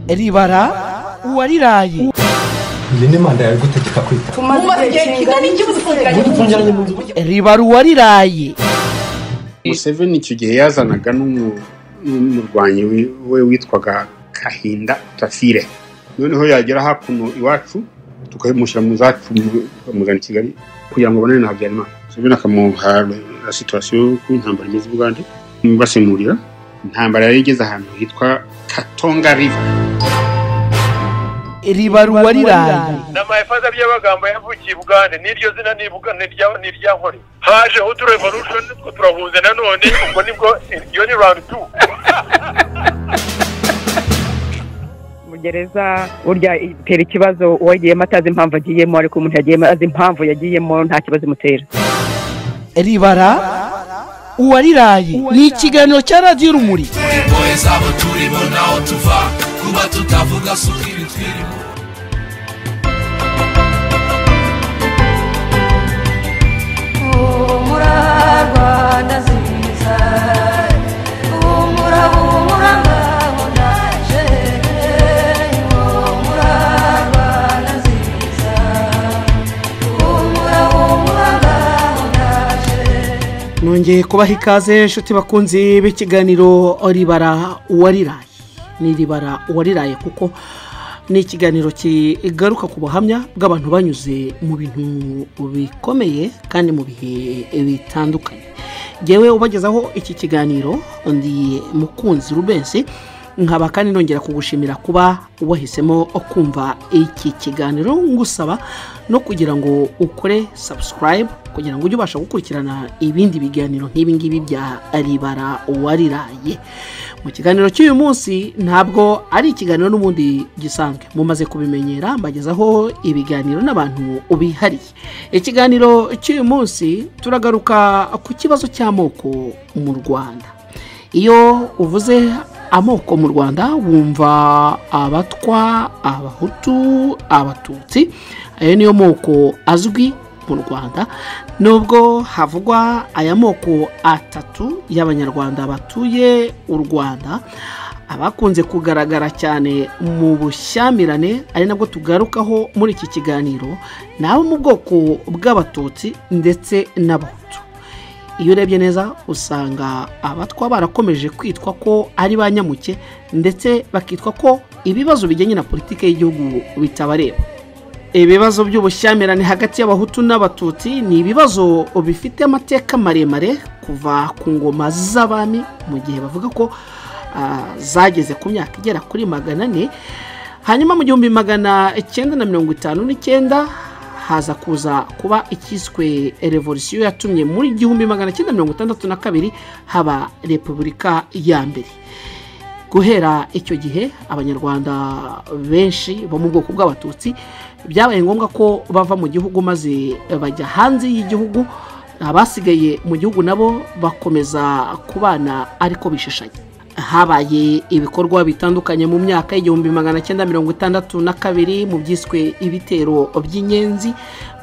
ribara uwariraye iyi ni manda yawe igutegeka kwita umaze igihe kingana iki muzifungiranye mu nzu ribara uwariraye museveni icyo gihe yazanaga n'umu- n'umurwanyi wi- we witwaga kahinda tafire noneho yagera hakuno iwacu tukamushyira mu zacu mu- bakamuzana i kigali kugira ngo abonane na habyarimana museveni akamuha la situwasiyo y'uko intambara imeze i bugande basemurira intambara yari igeze ahantu hitwa katonga riva ribara uwariraye n'amafaza by'amagambo yavukiye i bugande n'iryo zina ni Buga- ni irya- ni irya nkore haje hutu revolution nitwo turahunze nanone ubwo nibwo iyo ni round two mu gereza burya itera ikibazo uwagiyemo atazi impamvu agiyemo ariko umuntu yagiyemo azi impamvu yagiyemo nta kibazo imutera ribara uwariraye ni ikiganiro cya radiyo urumuri impuhwe zabo turimo naho tuva kuba tutavuga si ukwibi twirimo humura rwanda nziza humura humura ngaho ndaje humura rwanda nziza humura humura ngaho ndaje nongeye kubaha ikaze inshuti bakunzi b'ikiganiro ribara uwariraye ni ribara uwariraye kuko ni ikiganiro kigaruka ku buhamya bw'abantu banyuze mu bintu bikomeye kandi mu bihe bitandukanye ngewe ubagezaho iki kiganiro ndi mukunzi rubensi nkaba kandi nongera kugushimira kuba wahisemo kumva iki kiganiro ngusaba no kugira ngo ukore subscribe kugira ngo ujye ubasha gukurikirana ibindi biganiro nk'ibi ngibi bya ribara uwariraye mu kiganiro cy'uyu munsi ntabwo ari ikiganiro n'ubundi gisanzwe mumaze kubimenyera mbagezaho ibiganiro n'abantu bihariye ikiganiro cy'uyu munsi turagaruka ku kibazo cy'amoko mu rwanda iyo uvuze amoko mu rwanda wumva abatwa abahutu abatutsi ayo niyo moko azwi mu rwanda nubwo havugwa aya moko atatu y'abanyarwanda batuye u rwanda abakunze kugaragara cyane mu bushyamirane ari nabwo tugarukaho muri iki kiganiro ni abo mu bwoko bw'abatutsi ndetse n'abahutu iyo urebye neza usanga abatwa barakomeje kwitwa ko ari ba nyamuke ndetse bakitwa ko ibibazo bijyanye na politiki y'igihugu bitabareba ibibazo by'ubushyamirane hagati y'abahutu n'abatutsi ni ibibazo bifite amateka maremare kuva ku ngoma z'abami mu gihe bavuga ko ah, zageze ku myaka igera kuri magana ane hanyuma mu gihumbi magana icyenda na mirongo itanu n'icyenda haza kuza kuba ikiswe revolisiyo yatumye muri igihumbi magana cyenda mirongo itandatu na kabiri haba repubulika ya mbere guhera icyo gihe abanyarwanda benshi bo mu bwoko bw'abatutsi byabaye ngombwa ko bava mu gihugu maze bajya hanze y'igihugu abasigaye mu gihugu nabo bakomeza kubana ariko bishishanya habaye ibikorwa bitandukanye mu myaka y'igihumbi magana cyenda mirongo itandatu na kabiri mu byiswe ibitero by'inyenzi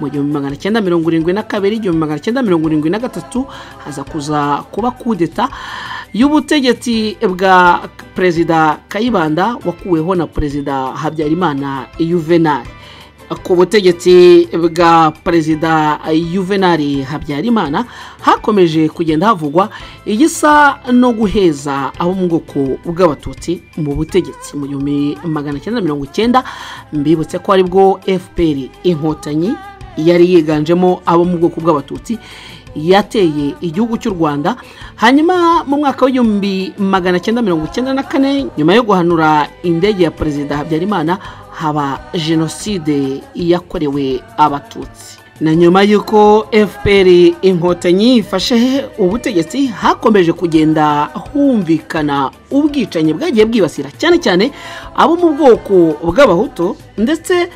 mu gihumbi magana cyenda mirongo irindwi na kabiri igihumbi magana cyenda mirongo irindwi na gatatu haza kuza kuba kudeta y'ubutegetsi bwa perezida kayibanda wakuweho na perezida habyarimana yuvenali ku butegetsi bwa perezida yuvenali habyarimana hakomeje kugenda havugwa igisa no guheza abo mu bwoko bw'abatutsi mu butegetsi mu gihumbi magana cyenda mirongo icyenda mbibutse ko aribwo fpr inkotanyi yari yiganjemo abo mu bwoko bw'abatutsi yateye igihugu cy'u rwanda hanyuma mu mwaka w'igihumbi magana cyenda mirongo icyenda na kane nyuma yo guhanura indege ya perezida habyarimana haba jenoside yakorewe abatutsi na nyuma y'uko fpr inkotanyi ifashe ubutegetsi hakomeje kugenda humvikana ubwicanyi bwagiye bwibasira cyane cyane abo mu bwoko bw'abahutu ndetse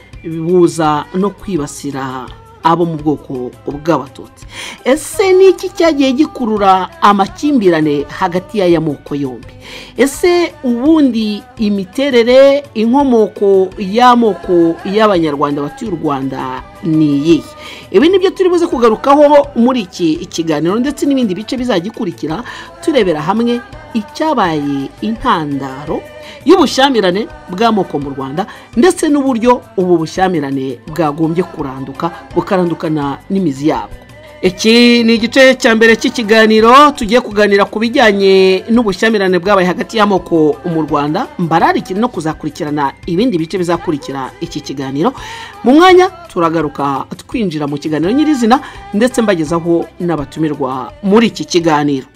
buza no kwibasira abo mu bwoko bw'abatutsi ese ni iki cyagiye gikurura amakimbirane hagati y'aya moko yombi ese ubundi imiterere inkomoko y'amoko y'abanyarwanda batuye u rwanda ni iyihe ibi ni byo turi buze kugarukaho muri iki ikiganiro ndetse n'ibindi bice bizagikurikira turebera hamwe icyabaye intandaro y'ubushyamirane bw'amoko mu rwanda ndetse n'uburyo ubu bushyamirane bwagombye kuranduka bukarandukana n'imizi yabwo iki ni igice cya mbere cy'ikiganiro tugiye kuganira ku bijyanye n'ubushyamirane bwabaye hagati y'amoko mu rwanda mbararike no kuzakurikirana ibindi bice bizakurikira iki kiganiro mu mwanya turagaruka twinjira mu kiganiro nyirizina ndetse mbagezaho n'abatumirwa muri iki kiganiro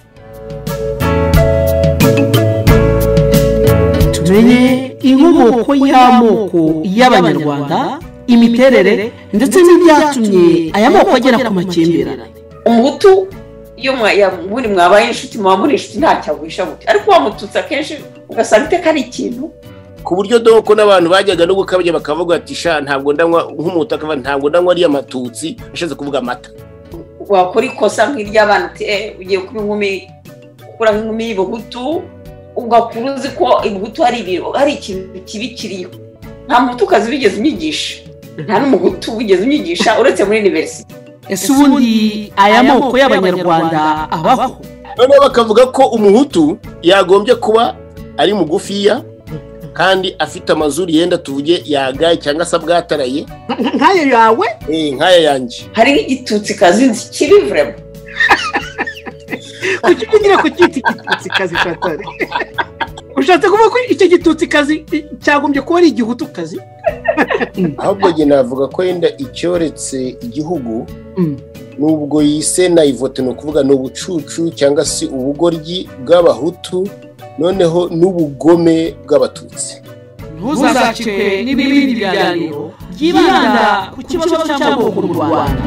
tumenye inkomoko y'amoko y'abanyarwanda imiterere ndetse n'ibyatumye aya moko agera ku makimbirane umuhutu iyo mwa- ya- muri mwabaye inshuti muba muri inshuti ntacyo wisha muti ariko wamututse akenshi ugasanga iteka ari ikintu ku buryo doko n'abantu bajyaga no gukabya bakavuga bati sha ntabwo ndanywa nk'umuntu akavuga ntabwo ndanywa ariya matutsi ashatse kuvuga amata wakora ikosa nk'iry'abana uti "Eh, ugiye kuba inkumi ukura nk'inkumi y'ibuhutu ugakura uzi ko ibuhutu hari ibiro hari ikintu kibi kiriho nta muhutukazi wigeze unyigisha nta n'umuhutu wigeze unyigisha uretse muri iniverisite ese ubundi aya moko y'abanyarwanda abaho noneho bakavuga ko umuhutu yagombye kuba ari mugufiya kandi afite amazuru yenda tuvuge yagaye cyangwa se abwataraye nk'ayo yawe eh, nk'aya yanjye hari igitutsi kazi nzi kiri vurema kuki kugira ngo cyite igitutsi kazi katari ushatse kuvuga ko icyo gitutsi kazi cyagombye kuba ari igihutu kazi ahubwo njye navuga ko yenda icyoretse igihugu Mm. nubwo yise nayivote ni ukuvuga ni ubucucu cyangwa se ubugoryi bw'abahutu noneho n'ubugome bw'abatutsi ntuzacike n'ibindi biganiro byibanda ku kibazo cy'amoko mu rwanda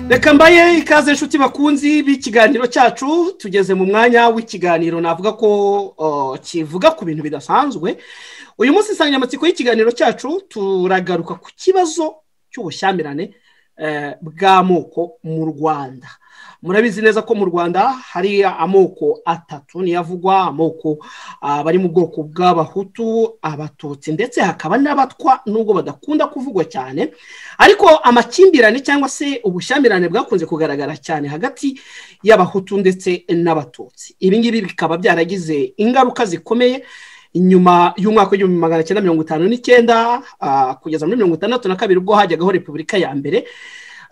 reka mbaye ikaze inshuti bakunzi b'ikiganiro cyacu tugeze mu mwanya w'ikiganiro navuga ko uh, kivuga ku bintu bidasanzwe uyu munsi insanganyamatsiko y'ikiganiro cyacu turagaruka ku kibazo cy'ubushyamirane eh, bw'amoko mu rwanda murabizi neza ko mu rwanda hari amoko atatu niyo avugwa amoko ah, bari mu bwoko bw'abahutu abatutsi ndetse hakaba n'abatwa nubwo badakunda kuvugwa cyane ariko amakimbirane cyangwa se ubushyamirane bwakunze kugaragara cyane hagati y'abahutu ndetse n'abatutsi ibi ngibi bikaba byaragize ingaruka zikomeye nyuma y'umwaka w'igihumbi magana cyenda mirongo itanu n'icyenda ah, kugeza muri mirongo itandatu na kabiri ubwo hajyagaho repubulika ya mbere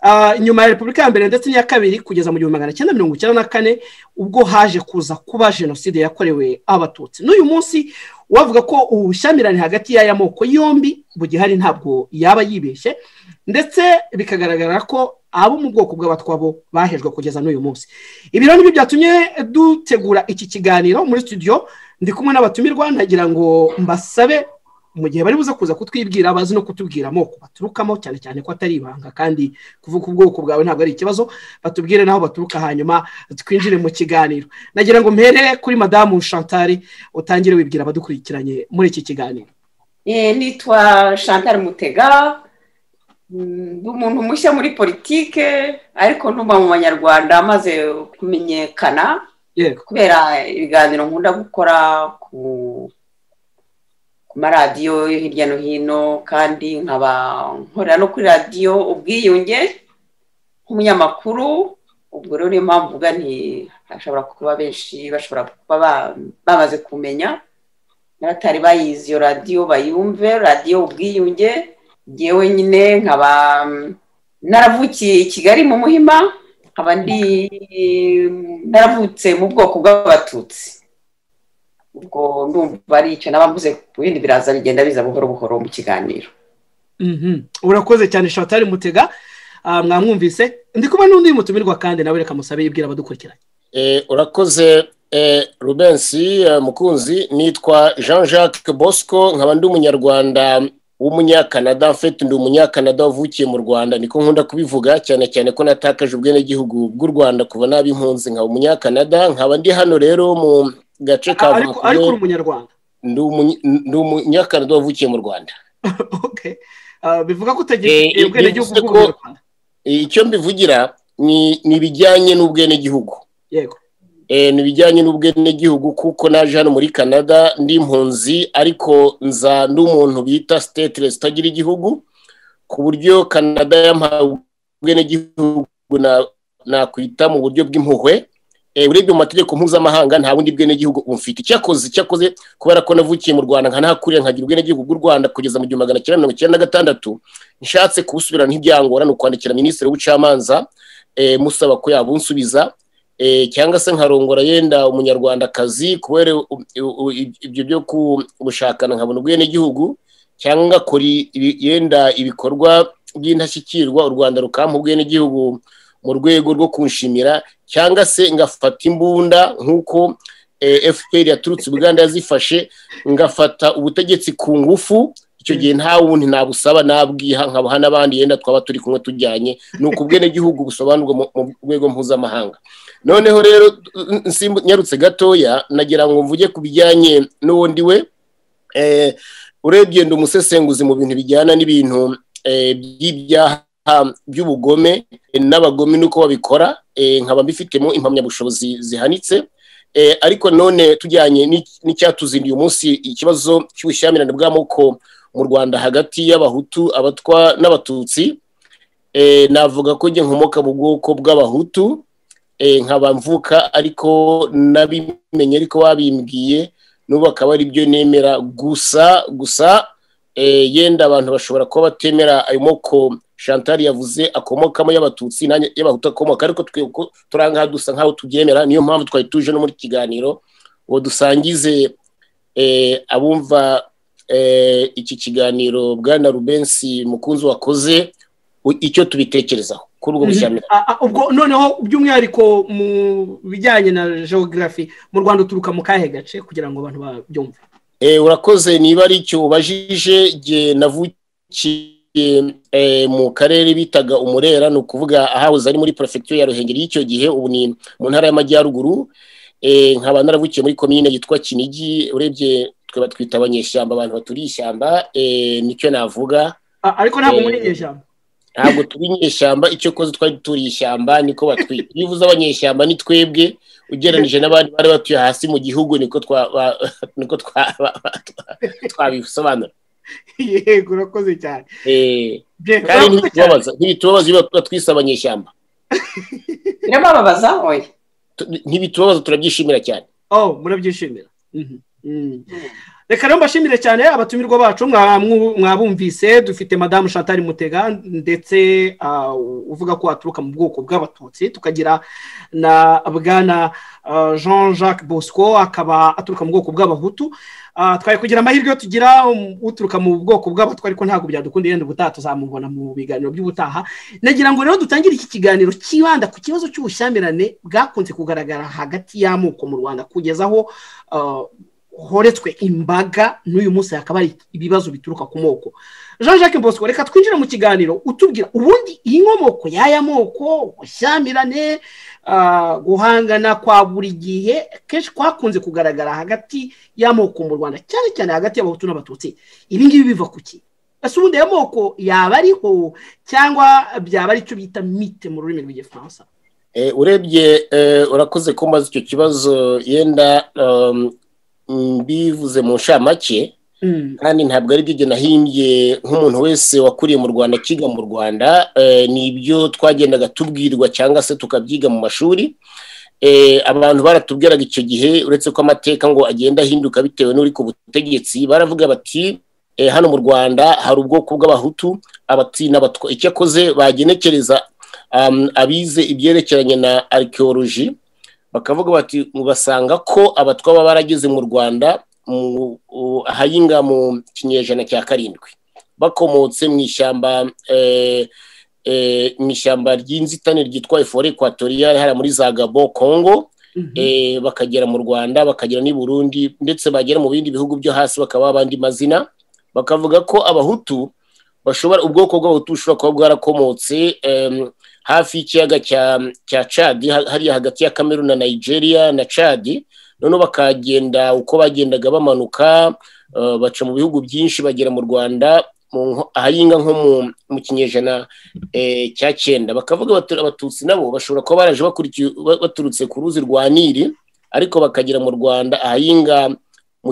Ah, nyuma ya repubulika ya mbere ndetse n'iya kabiri kugeza mu gihumbi magana cyenda mirongo icyenda na kane ubwo haje kuza kuba jenoside yakorewe abatutsi n'uyu munsi wavuga ko ubu bushyamirane hagati y'aya moko yombi bugihari ntabwo yaba yibeshye ndetse bikagaragara ko abo mu bwoko bw'abatwabo bahejwe kugeza n'uyu munsi ibi rero nibyo byatumye dutegura iki kiganiro muri studio ndi kumwe n'abatumirwa ntagira ngo mbasabe mu gihe bari buze kuza kutwibwira bazi no kutubwira amoko baturukamo cyane cyane ko atari ibanga kandi kuvuga ubwoko bwawe ntabwo ari ikibazo batubwire n'aho baturuka hanyuma twinjire mu kiganiro nagira ngo mpere kuri madamu chantal utangire wibwira abadukurikiranye muri iki kiganiro Eh, nitwa chantal mutega Mm, ndi umuntu mushya muri politike ariko ntuba mu banyarwanda maze kumenyekana yego kubera ibiganiro nkunda gukora ku ku maradiyo yo hirya no hino kandi nkaba nkorera no kuri radiyo ubwiyunge nk'umunyamakuru ubwo rero niyo mpamvu uvuga nti hashobora kuba benshi bashobora kuba ba- bamaze kumenya n'abatari bayizi iyo radiyo bayumve radiyo ubwiyunge ngewe nyine nkaba naravukiye i kigali mu muhima nkaba ndi naravutse mu bwoko bw'abatutsi ubwo ndumva ari icyo naba mvuze ku bindi biraza bigenda biza buhoro buhoro mu kiganiro Mhm. urakoze cyane chantal mutega Ah, mwamwumvise ndi kumwe n'undi mutumirwa kandi nawe reka musabe yibwira abadukurikiranye Eh, urakoze eh, rubensi eh, mukunzi nitwa jean jacques bosco nkaba ndi umunyarwanda w'umunyakanada mfite ndi umunyakanada wavukiye mu rwanda niko nkunda kubivuga cyane cyane ko natakaje ubwenegihugu bw'u rwanda kuva naba impunzi nkaba umunyakanada nkaba ndi hano rero mu gace ka Ah, ariko ariko uri vancouver umunyarwanda Ndi umunyi- ndi umunyakanada wavukiye mu rwanda Okay. Ah, bivuga ko Eh, utagira eh, ubwenegihugu bivuze ko- bw'umunyarwanda Eh, icyo mbivugira ni ni ibijyanye n'ubwenegihugu yego eh, ni ibijyanye n'ubwenegihugu kuko naje hano muri canada ndi impunzi ariko nza n'umuntu bita stateless utagira igihugu ku buryo canada yampaye ubwenegihugu na- nakwita mu buryo bw'impuhwe Eh, urebye mu mategeko mpuzamahanga nta bundi bwenegihugu bumfite icyakoze icyakoze kubera ko navukiye mu rwanda nkanahakuriye nkagira ubwenegihugu bw'u rwanda kugeza mu gihumbi magana cyenda mirongo icyenda na gatandatu nshatse kubusubirana ntibyangora ni ukwandikira minisitiri w'ubucamanza eh, musaba ko yabunsubiza eh, cyangwa se nkarongora yenda umunyarwandakazi kubera u- u- u- ibyo byo kubushakana nkabona ubwenegihugu cyangwa ngakora ibi- yenda ibikorwa by'indashyikirwa u rwanda rukampa ubwenegihugu mu rwego rwo kunshimira cyangwa se ngafata imbunda nk'uko eh, fpr yaturutse uganda yazifashe ngafata ubutegetsi ku ngufu icyo gihe nta wundi nabusaba nabwiha nkabuha n'abandi yenda twaba turi kumwe tujyanye ni uko ubwenegihugu busobanurwa mu mu rwego mpuzamahanga noneho rero n- nsimbu- nyarutse gatoya nagira ngo mvuge ku bijyanye n'uwo ndiwe eh, urebye ndi umusesenguzi mu bintu bijyana n'ibintu eh, by'ibyaha by'ubugome eh, n'abagome nuko babikora eh, nkaba mbifitemo impamyabushobozi zihanitse eh, ariko none tujyanye n'ic- n'icyatuzindiye umunsi ikibazo cy'ubushyamirane bw'amoko mu rwanda hagati y'abahutu abatwa n'abatutsi eh, navuga ko njye nkomoka mu bwoko bw'abahutu eh, nkaba mvuka ariko nabimenye ariko babimbwiye n'ubu akaba ari byo nemera gusa gusa eh, yenda abantu bashobora kuba batemera ayo moko chantal yavuze akomokamo y'abatutsi nanjye y'abahutu akomoka ariko twe uko turi aha ngaha dusa nk'aho tubyemera niyo mpamvu twari tuje no muri iki kiganiro ngo dusangize eh, abumva eh, iki kiganiro bwana rubensi mukunzi wakoze u- icyo tubitekerezaho kuri ubwo bushyamirane Ah, ah, ubwo noneho by'umwihariko mu bijyanye na geogarafi mu rwanda uturuka mu kahe gace kugira ngo abantu babyumve Eh, urakoze niba ari icyo ubajije jye navukiye eh, mu karere bitaga umurera ni ukuvuga ahahoze ari muri perefegitura ya ruhengeri y'icyo gihe ubu ni mu ntara y'amajyaruguru Eh, nkaba naravukiye muri komine yitwa kinigi urebye twe batwita abanyeshyamba abantu baturiye ishyamba eh, nicyo navuga Ah, ariko ntabwo Eh, muri iryo jambo ntabwo turi inyeshyamba icyo koze twari turiye ishyamba niko batwita iyo uvuze abanyeshyamba ni twebwe ugereranije n'abandi bari batuye hasi mu gihugu niko twa ba- niko twa- ba- ba- twa- twabisobanura yego urakoze cyane Eh, Bien, urakoze kandi cyane. ntibitubabaza ntibitubabaza iyo batuba twise abanyeshyamba birababaza oya Tu- ntibitubabaza turabyishimira cyane oh murabyishimira Mhm. Mm. reka rero mbashimire cyane abatumirwa bacu mwa- mwu- mwabumvise dufite madamu chantal mutega ndetse ah, uvuga ko aturuka mu bwoko bw'abatutsi tukagira na bwana ah, jean jacques bosco akaba aturuka mu bwoko bw'abahutu Ah, twari kugira amahirwe yo tugira um, uturuka mu bwoko bw'abatwa ariko ntabwo byadukunda yenda ubutaha tuzamubona mu biganiro by'ubutaha nagira ngo rero dutangire iki kiganiro kibanda ku kibazo cy'ubushyamirane bwakunze kugaragara hagati y'amoko mu rwanda kugeza aho ah, horetswe imbaga n'uyu munsi hakaba hari ibibazo bituruka ku moko jean jacques bosco reka twinjire mu kiganiro utubwira ubundi iyi nkomoko y'aya moko ubushyamirane ah, guhangana kwa buri gihe kenshi kwakunze kugaragara hagati y'amoko mu rwanda cyane cyane hagati y'abahutu n'abatutsi ibi ngibi biva ku ki ese ubundi aya moko yaba ariho cyangwa byaba ari icyo bita mite mu rurimi rw'igifaransa Eh, urebye eh, urakoze ko maze icyo kibazo yenda um, mbivuze mu nshamake kandi ntabwo ari byo igihe nahimbye nk'umuntu wese wakuriye mu rwanda akiga mu rwanda eh, ni ibyo twagendaga tubwirwa cyangwa se tukabyiga mu mashuri Eh, abantu baratubwiraga icyo gihe uretse ko amateka ngo agenda ahinduka bitewe n'uri ku butegetsi baravuga bati eh, hano mu rwanda hari ubwoko bw'abahutu abatsi n'abatwa icyakoze bagenekereza um, abize ibyerekeranye na arikeworoji bakavuga bati basanga ko abatwa baba barageze mu rwanda mu- u- ahayinga mu kinyejana cya karindwi bakomotse mu ishyamba eh, eh, mu ishyamba ry'inzitane ryitwa efore ekwatoriyale hariya muri za gabo kongo eh, bakagera mu rwanda bakagera n'i burundi ndetse bagera mu bindi bihugu byo hasi bakaba abandi mazina bakavuga ko abahutu bashobora ubwoko bw'abahutu bushobora kuba bwarakomotse em, hafi y'ikiyaga cya cya cadi ha- hariya hagati ya kamerun na nigeria na cadi noneho bakagenda uko bagendaga bamanuka eh, baca mu bihugu byinshi bagera mu rwanda mu nko- ahayinga nko mu- mu kinyejana eh, cya cyenda bakavuga bati abatutsi nabo bashobora kuba baraje bakurikiye- ba- baturutse ku ruzi rwa nili ariko bakagera mu rwanda ahayinga mu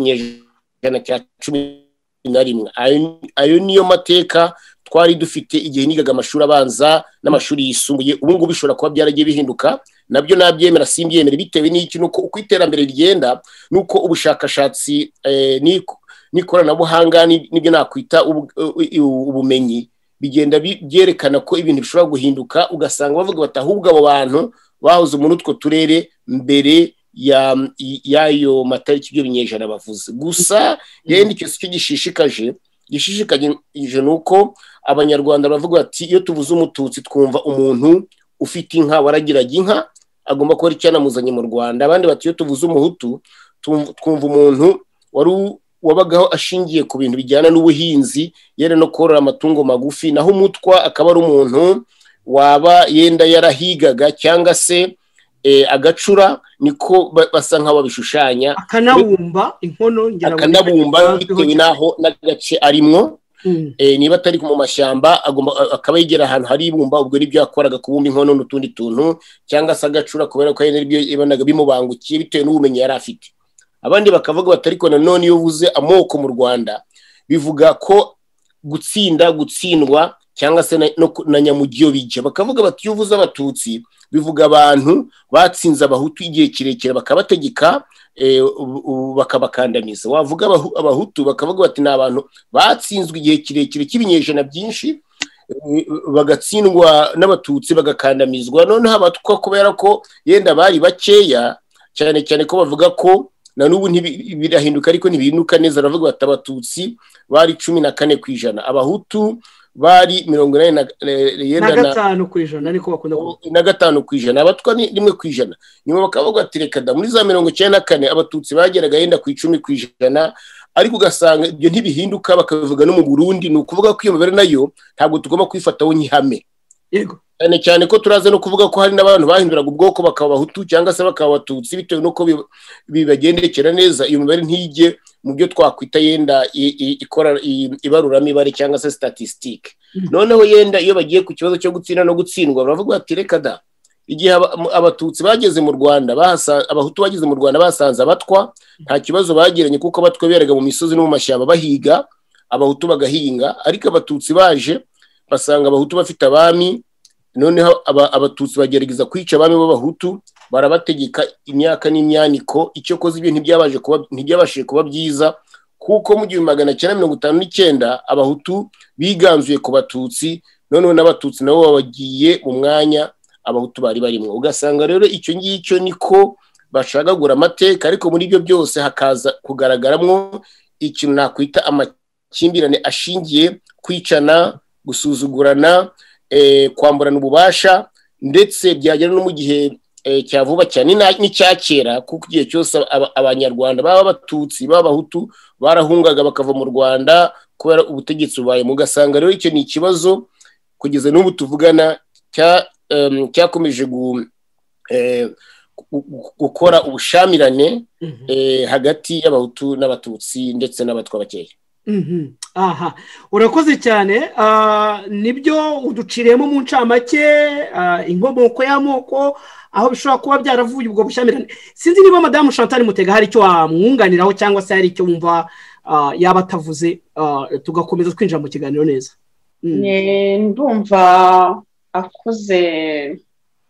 kinyejana cya cumi na rimwe ayo ayo niyo mateka twari dufite igihe nigaga amashuri abanza n'amashuri yisumbuye ubu ngubu bishobora kuba byaragiye bihinduka nabyo nabyemera simbyemere bitewe n'iki nuko uko iterambere rigenda nuko ubushakashatsi eh, n'ik- n'ikoranabuhanga ni- n'ibyo nakwita ubu- u- u- ubumenyi bigenda bi- byerekana ko ibintu bishobora guhinduka ugasanga bavuga bati ahubwo abo bantu bahoze muri utwo turere mbere ya- y'ayo matariki ibyo binyejana bavuze gusa yenda icyo si cyo gishishikaje gishishikaje ni uko abanyarwanda baravuga bati iyo tuvuze umututsi twumva umuntu ufite inka waragiraga inka agomba kuba ari icyanamuzanye mu rwanda abandi bati iyo tuvuze umuhutu tumv- twumva umuntu wari u- wabagaho ashingiye ku bintu bijyana n'ubuhinzi yenda no korora amatungo magufi naho umutwa akaba ari umuntu waba yenda yarahigaga cyangwa se eh, agacura niko ba- basa nk'aho babishushanya akanabumba inkono ngira ngo akanabumba bitewe n'aho n'agace arimo Mm. Eh, niba atari mu mashyamba agomba- a- akaba yegera ahantu hari ibumba ubwo nibyo yakoraga kubumba inkono n'utundi tuntu cyangwa se agacura kubera ko ari nibyo yabonaga bimubangukiye bitewe n'ubumenyi yari afite abandi bakavuga bati ariko nanone iyo uvuze amoko mu rwanda bivuga ko gutsinda gutsindwa cyangwa se na- no ku- na nyamugiyo bijya bakavuga bati iyo uvuze abatutsi bivuga abantu batsinze abahutu igihe kirekire bakabategeka eh, u- u- bakabakandamiza wavuga Abahu- abahutu bakavuga bati ni abantu batsinzwe igihe kirekire cy'ibinyejana byinshi eh, bagatsindwa n'abatutsi bagakandamizwa noneho abatwa kubera ko yenda bari bakeya cyane cyane ko bavuga ko na n'ubu ntibi- birahinduka ariko ntibihinduka neza baravuga bati abatutsi bari cumi na kane ku ijana abahutu bari mirongo inani na- eh, na yenda na gatanu ku ijana ariko bakunda kuvuga na gatanu ku ijana abatwa ni rimwe ku ijana nyuma bakavuga ati reka da muri za mirongo icyenda na kane abatutsi bageraga yenda ku icumi ku ijana ariko ugasanga ibyo ntibihinduka bakabivuga no mu burundi ni ukuvuga ko iyo mibare nayo ntabwo tugomba kwifataho nk'ihame yego cyane cyane ko turaza no kuvuga ko hari n'abantu bahinduraga ubwoko bakaba abahutu cyangwa se bakaba abatutsi bitewe n'uko bi- bibagendekera neza iyo mibare ntijye mu byo twakwita yenda i- i- ikora i- ibaruramibare cyangwa se statistique noneho yenda iyo bagiye ku kibazo cyo gutsinda no gutsindwa baravuga bati reka da igihe aba- mu- abatutsi bageze mu rwanda bahasa- abahutu bageze mu rwanda basanze abatwa nta kibazo bagiranye kuko abatwa beraga mu misozi no mu mashyamba bahiga abahutu bagahinga ariko abatutsi baje basanga abahutu bafite abami noneho aba- abatutsi bagerageza kwica abami b'abahutu barabategeka imyaka n'imyaniko icyo koze ibyo ntibyabaje kuba- ntibyabashije kuba byiza kuko mu gihumbi magana cyenda mirongo itanu n'icyenda abahutu biganzuye ku batutsi noneho n'abatutsi nabo babagiye mu mwanya abahutu bari barimo ugasanga rero icyo ngicyo niko bashagagura amateka ariko muri ibyo byose hakaza kugaragaramo ikintu nakwita amakimbirane ashingiye kwicana gusuzugurana eh, kwamburana ububasha ndetse byagera no mu gihe eh, cya vuba cyane n'ina- n'icya kera kuko igihe cyose aba- abanyarwanda baba abatutsi baba abahutu barahungaga bakava mu rwanda kubera ubutegetsi bubaye mugasanga rero icyo ni ikibazo kugeza n'ubu tuvugana cya- em, cyakomeje gu- eh, gu- gu- gukora ubushamirane eh, hagati y'abahutu n'abatutsi ndetse n'abatwa bakeya Mhm. aha urakoze cyane Ah, nibyo uduciriyemo mu ncamake ah, inkomoko y'amoko aho bishobora kuba byaravuye ubwo bushyamirane sinzi niba madamu chantal mutega hari icyo wamwunganiraho cyangwa se hari icyo wumva ah, yaba atavuze ah, tugakomeza twinjira mu kiganiro neza Mm. Ni- ndumva akoze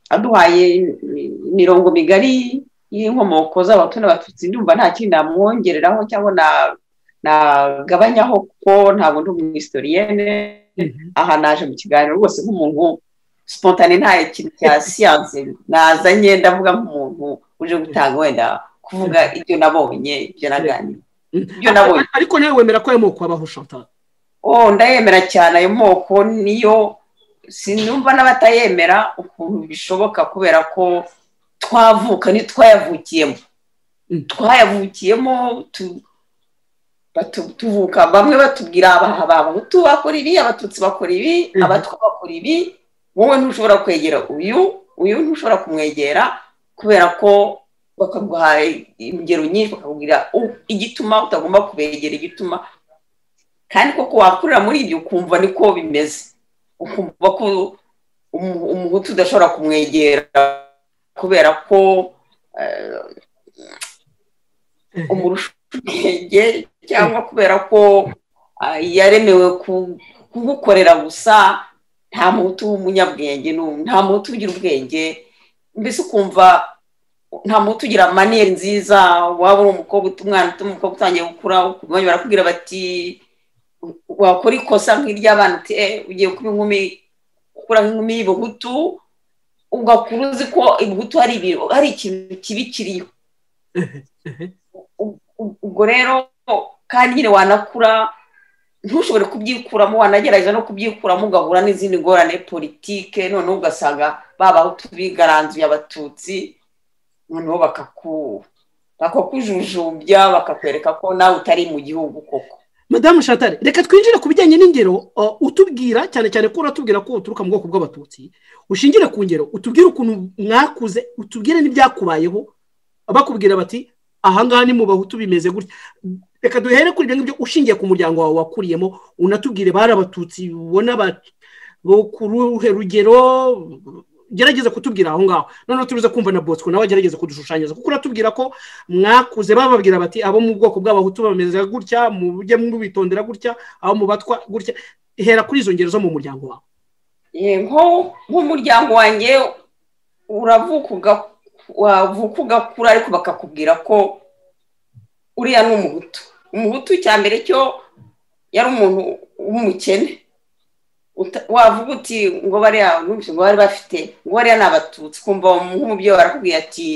aduhaye imi- imirongo migari y'inkomoko z'abahutu n'abatutsi ndumva nta kindi namwongereraho cyangwa na- nagabanyaho kuko ntabwo ndi umwisitoriyene aha naje mu kiganiro rwose nk'umuntu spontane nta kintu cya siyanse nazanye ndavuga nk'umuntu uje gutanga wenda kuvuga ibyo nabonye ibyo naganira ibyo nabonye ariko nawe wemera ko y'amoko abaho chantal oh ndayemera cyane ayo moko niyo sinumva n'abatayemera ukuntu bishoboka kubera ko twavuka ntitwayavukiyemo Mm. twayavukiyemo tu- batu- tuvuka bamwe batubwira abaha abahutu bakora ibi abatutsi bakora ibi Mhm. abatwa bakora ibi wowe ntushobora kwegera uyu uyu ntushobora kumwegera kubera ko bakaguha ingero nyinshi bakakubwira u- igituma utagomba kubegera igituma kandi koko wakurira muri ibyo ukumva niko bimeze ukumva ko umu- umuhutu udashobora kumwegera kubera ko eh, umurusha ubwenge cyangwa kubera ko ah, yaremewe ku- kugukorera gusa nta muhutu w'umunyabwenge n'u- nta muhutu ugira ubwenge mbese ukumva nta muhutu ugira maniyeri nziza waba uri umukobwa utu- umwana utu- umukobwa utangiye gukura ukumva barakubwira bati wakora ikosa nk'iry'abana uti "Eh, ugiye kuba inkumi ukura nk'inkumi y'ibuhutu ugakura uzi ko ibuhutu hari ibintu hari ikintu kibi kiriho U- u- ubwo rero kandi nyine wanakura ntushobore kubyikuramo wanagerageza no kubyikuramo ugahura n'izindi ngorane politike noneho ugasanga babahutu bigaranzuye abatutsi noneho bakaku bakakujujumbya bakakwereka ko nawe utari mu gihugu koko madamu shatare reka twinjire ku bijyanye n'ingero uh, utubwira cyane cyane ko uratubwira ko uturuka mu bwoko bw'abatutsi ushingire ku ngero utubwire ukuntu mwakuze utubwire n'ibyakubayeho bakubwira bati ahangaha ni mu bahutu bimeze gutya reka duhere kuri ibyo ngibyo ushingiye ku muryango wawe wakuriyemo unatubwire bari abatutsi ubona ba- bo ku ruhe rugero gerageza kutubwira aho ngaho noneho turuze kumva na bosco nawe agerageza kudushushanyiriza kuko uratubwira ko mwakuze bababwira bati abo mu bwoko bw'abahutu bameze gutya mujye mubitondera gutya abo mubatwa gutya hera kuri izo ngero zo mu muryango wawe Eh, nko nk'umuryango wanjye uravuka uga- wavuka ugakura ariko bakakubwira ko uriya ni umuhutu umuhutu cya mbere cyo yari umuntu w'umukene Uta- wavuga uti ngo bariya numvise ngo bari bafite ngo bariya ni abatutsi kumva nk'umubyeyi barakubwira ati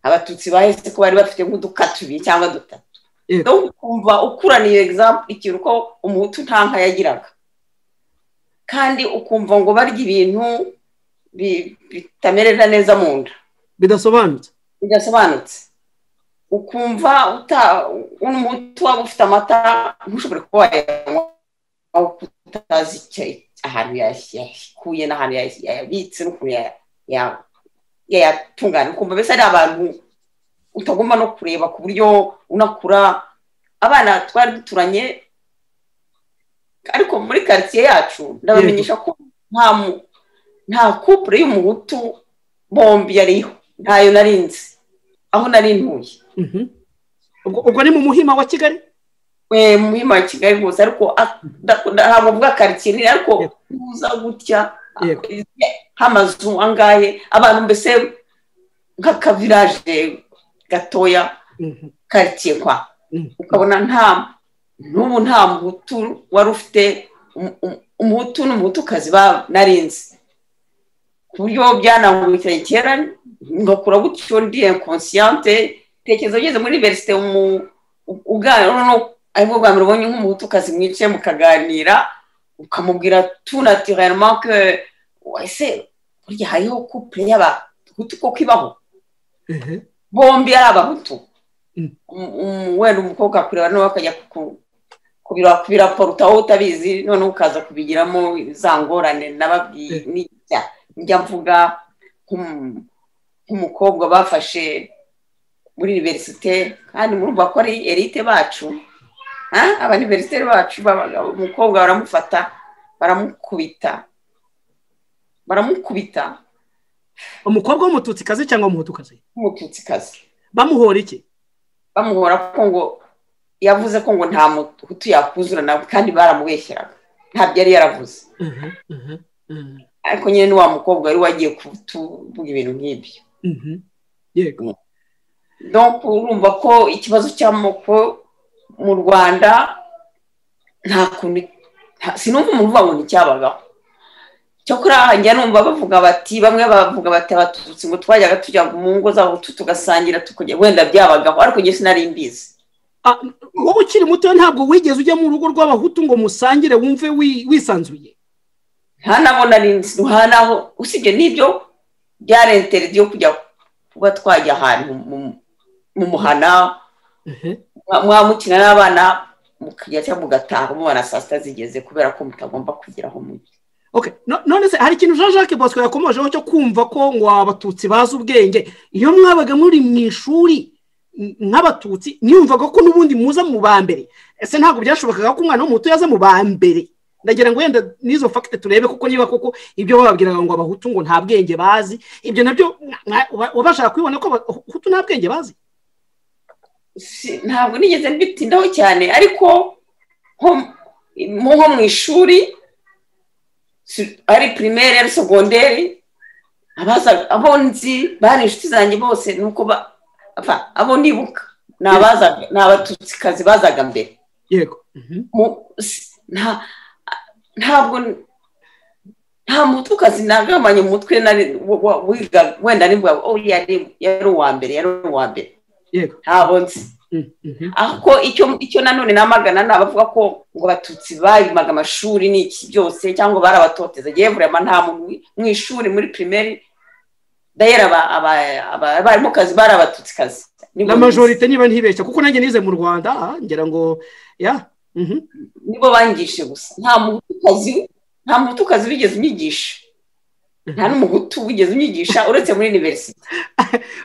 abatutsi bahise ko bari bafite nk'uduka tubiri cyangwa dutatu Yego. rero ukumva ukuraniye egizampu ikintu ko umuhutu nta nka yagiraga kandi ukumva ngo barya ibintu bi- bitamerera neza mu nda bidasobanutse bidasobanutse ukumva uta umuti waba ufite amata ntushobore kuba wayanywa aho utazi icyo- ahantu yay- yayikuye n'ahantu yay- yayabitse n'ukuntu ya- ya- yayatunganya ukumva mbese ari abantu utagomba no kureba ku buryo unakura abana twari duturanye ariko muri karitsiye yacu ndabamenyesha ko nta mu- nta kupure y'umuhutu bombi yariho ntayo nari nzi aho nari ntuye Mhm. ubwo ubwo ni mu muhima wa kigali Eh, muhima wa kigali rwose ariko a- nda- ntabwo mvuga karitsiye nini ariko uza gutya Yego. h'amazu angahe abantu mbese nk'akaviraje gatoya Mhm. karitsiye kwa Mhm. ukabona nta n'ubu nta muhutu wari ufite um- um- umuhutu n'umuhutukazi ba- narinzi ku buryo byanangurukiranye kera ngakura gutyo ndi inconsciente tekereza ugeze muri iniverisite uganira noneho aribwo bwa mbere ubonye nk'umuhutukazi mwicaye mukaganira ukamubwira tout naturellement que ese burya hariho couple y'abahutu koko ibaho Ehe. bombi ari abahutu Mm. Um- um- wenda umukobwa akureba nawe akajya ku- kubira- kubiraporuta wowe utabizi noneho ukaza kubigiramo za ngorane nababwiye n'ibya njya mvuga nk'um- nk'umukobwa bafashe muri iniverisite kandi murumva ko ari erite bacu ah, abaniverisiteri bacu b'abagabo umukobwa baramufata baramukubita baramukubita umukobwa w'umututsikazi cyangwa w'umuhutukazi nk'umututsikazi bamuhora iki bamuhora ko ngo yavuze ko ngo nta muhutu yakuzura nawe kandi baramubeshyeraga ntabyo yari yaravuze Mhm, mhm, mhm, ariko nyine n'uwa mukobwa wari wagiye kutuvuga ibintu nk'ibyo mhm. yego donc urumva ko ikibazo cy'amoko mu rwanda nta kuntu nta- sinumva umuntu uvuga ngo nticyabagaho cyakora njya numva bavuga bati bamwe bavuga bati abatutsi ngo twajyaga tujya mu ngo zabo tugasangira tukajya wenda byabagaho ariko njye sinari mbizi Ah, wowe ukiri muto ntabwo wigeze ujya mu rugo rw'abahutu ngo musangire wumve wi- wisanzuye nta nabo nari nzi nta naho usibye n'ibyo byari interedi yo kujya kuba twajya ahantu mu- mu muhana Ehe. mwa- mwamukina n'abana mukajya cyangwa mugataha mubona saa sita zigeze kubera ko mutagomba kugira aho mujya Okay. no- none se hari ikintu jean jacques bosco yakomojeho cyo kumva ko ngo abatutsi bazi ubwenge iyo mwabaga muri mu ishuri nk'abatutsi niyumvaga ko n'ubundi muza mu ba mbere ese ntabwo byashobokaga ko umwana w'umuto yaza mu ba mbere ndagira ngo wenda n'izo fagite turebe kuko niba koko ibyo bababwiraga ngo abahutu ngo nta bwenge bazi ibyo nabyo wabashaka kubibona ko abahutu nta bwenge bazi Si- ntabwo nigeze mbitindaho cyane ariko nko mu- nko mu ishuri si- ari primaire ari segonderi abaza abo nzi bari inshuti zanjye bose nuko ba apfa, abo nibuka ni abazaga- ni abatutsikazi bazaga mbere yego Mhm. Mu- si- nta- ntabwo nta mutukazi nagabanye umutwe nari wa- wa- wiga- wenda niba oh, yari yari uwa mbere yari uwa mbere yego ntabwo nzi Mhm, mhm. ariko icyo icyo nanone namagana ni abavuga ko ngo abatutsi bayimaga amashuri n'iki byose cyangwa barabatoteza yewe burema nta muntu wi- mu ishuri muri pirimeri dayera aba- aba- aba- abarimukazi bari abatutsi na majorite niba ntibeshya kuko nanjye nize mu rwanda ah, ngira ngo ya mhm. nibo bangishe gusa nta mutukazi nta mutukazi wigeze unyigisha nta n'umuhutu wigeze unyigisha uretse muri iniverisite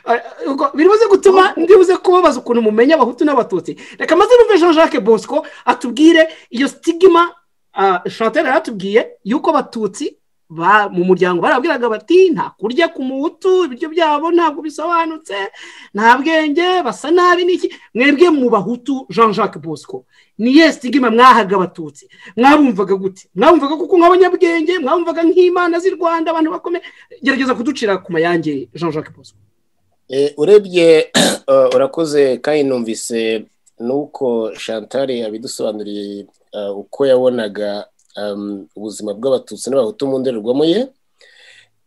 Ah, ubwo biribuze gutuma ndibuze kubabaza ukuntu mumenya abahutu n'abatutsi reka maze numve jean jacques bosco atubwire iyo sitigima ah, chantal yaratubwiye yuko abatutsi ba- mu muryango barabwiraga bati nta kurya ku muhutu ibiryo byabo ntabwo bisobanutse nta bwenge basa nabi n'iki mwebwe mu bahutu jean jacques bosco ni yes stigma mwahaga abatutsi mwabumvaga gute mwabumvaga kuko nk'abanyabwenge mwabumvaga nk'imana z'i rwanda abantu bakomeye gerageza kuducira ku mayange jean jacques bosco Eh, urebye eh, urakoze kandi numvise nuko chantal yabidusobanuriye eh, uko yabonaga um, ubuzima bw'abatutsi n'abahutu mu ndorerwamo ye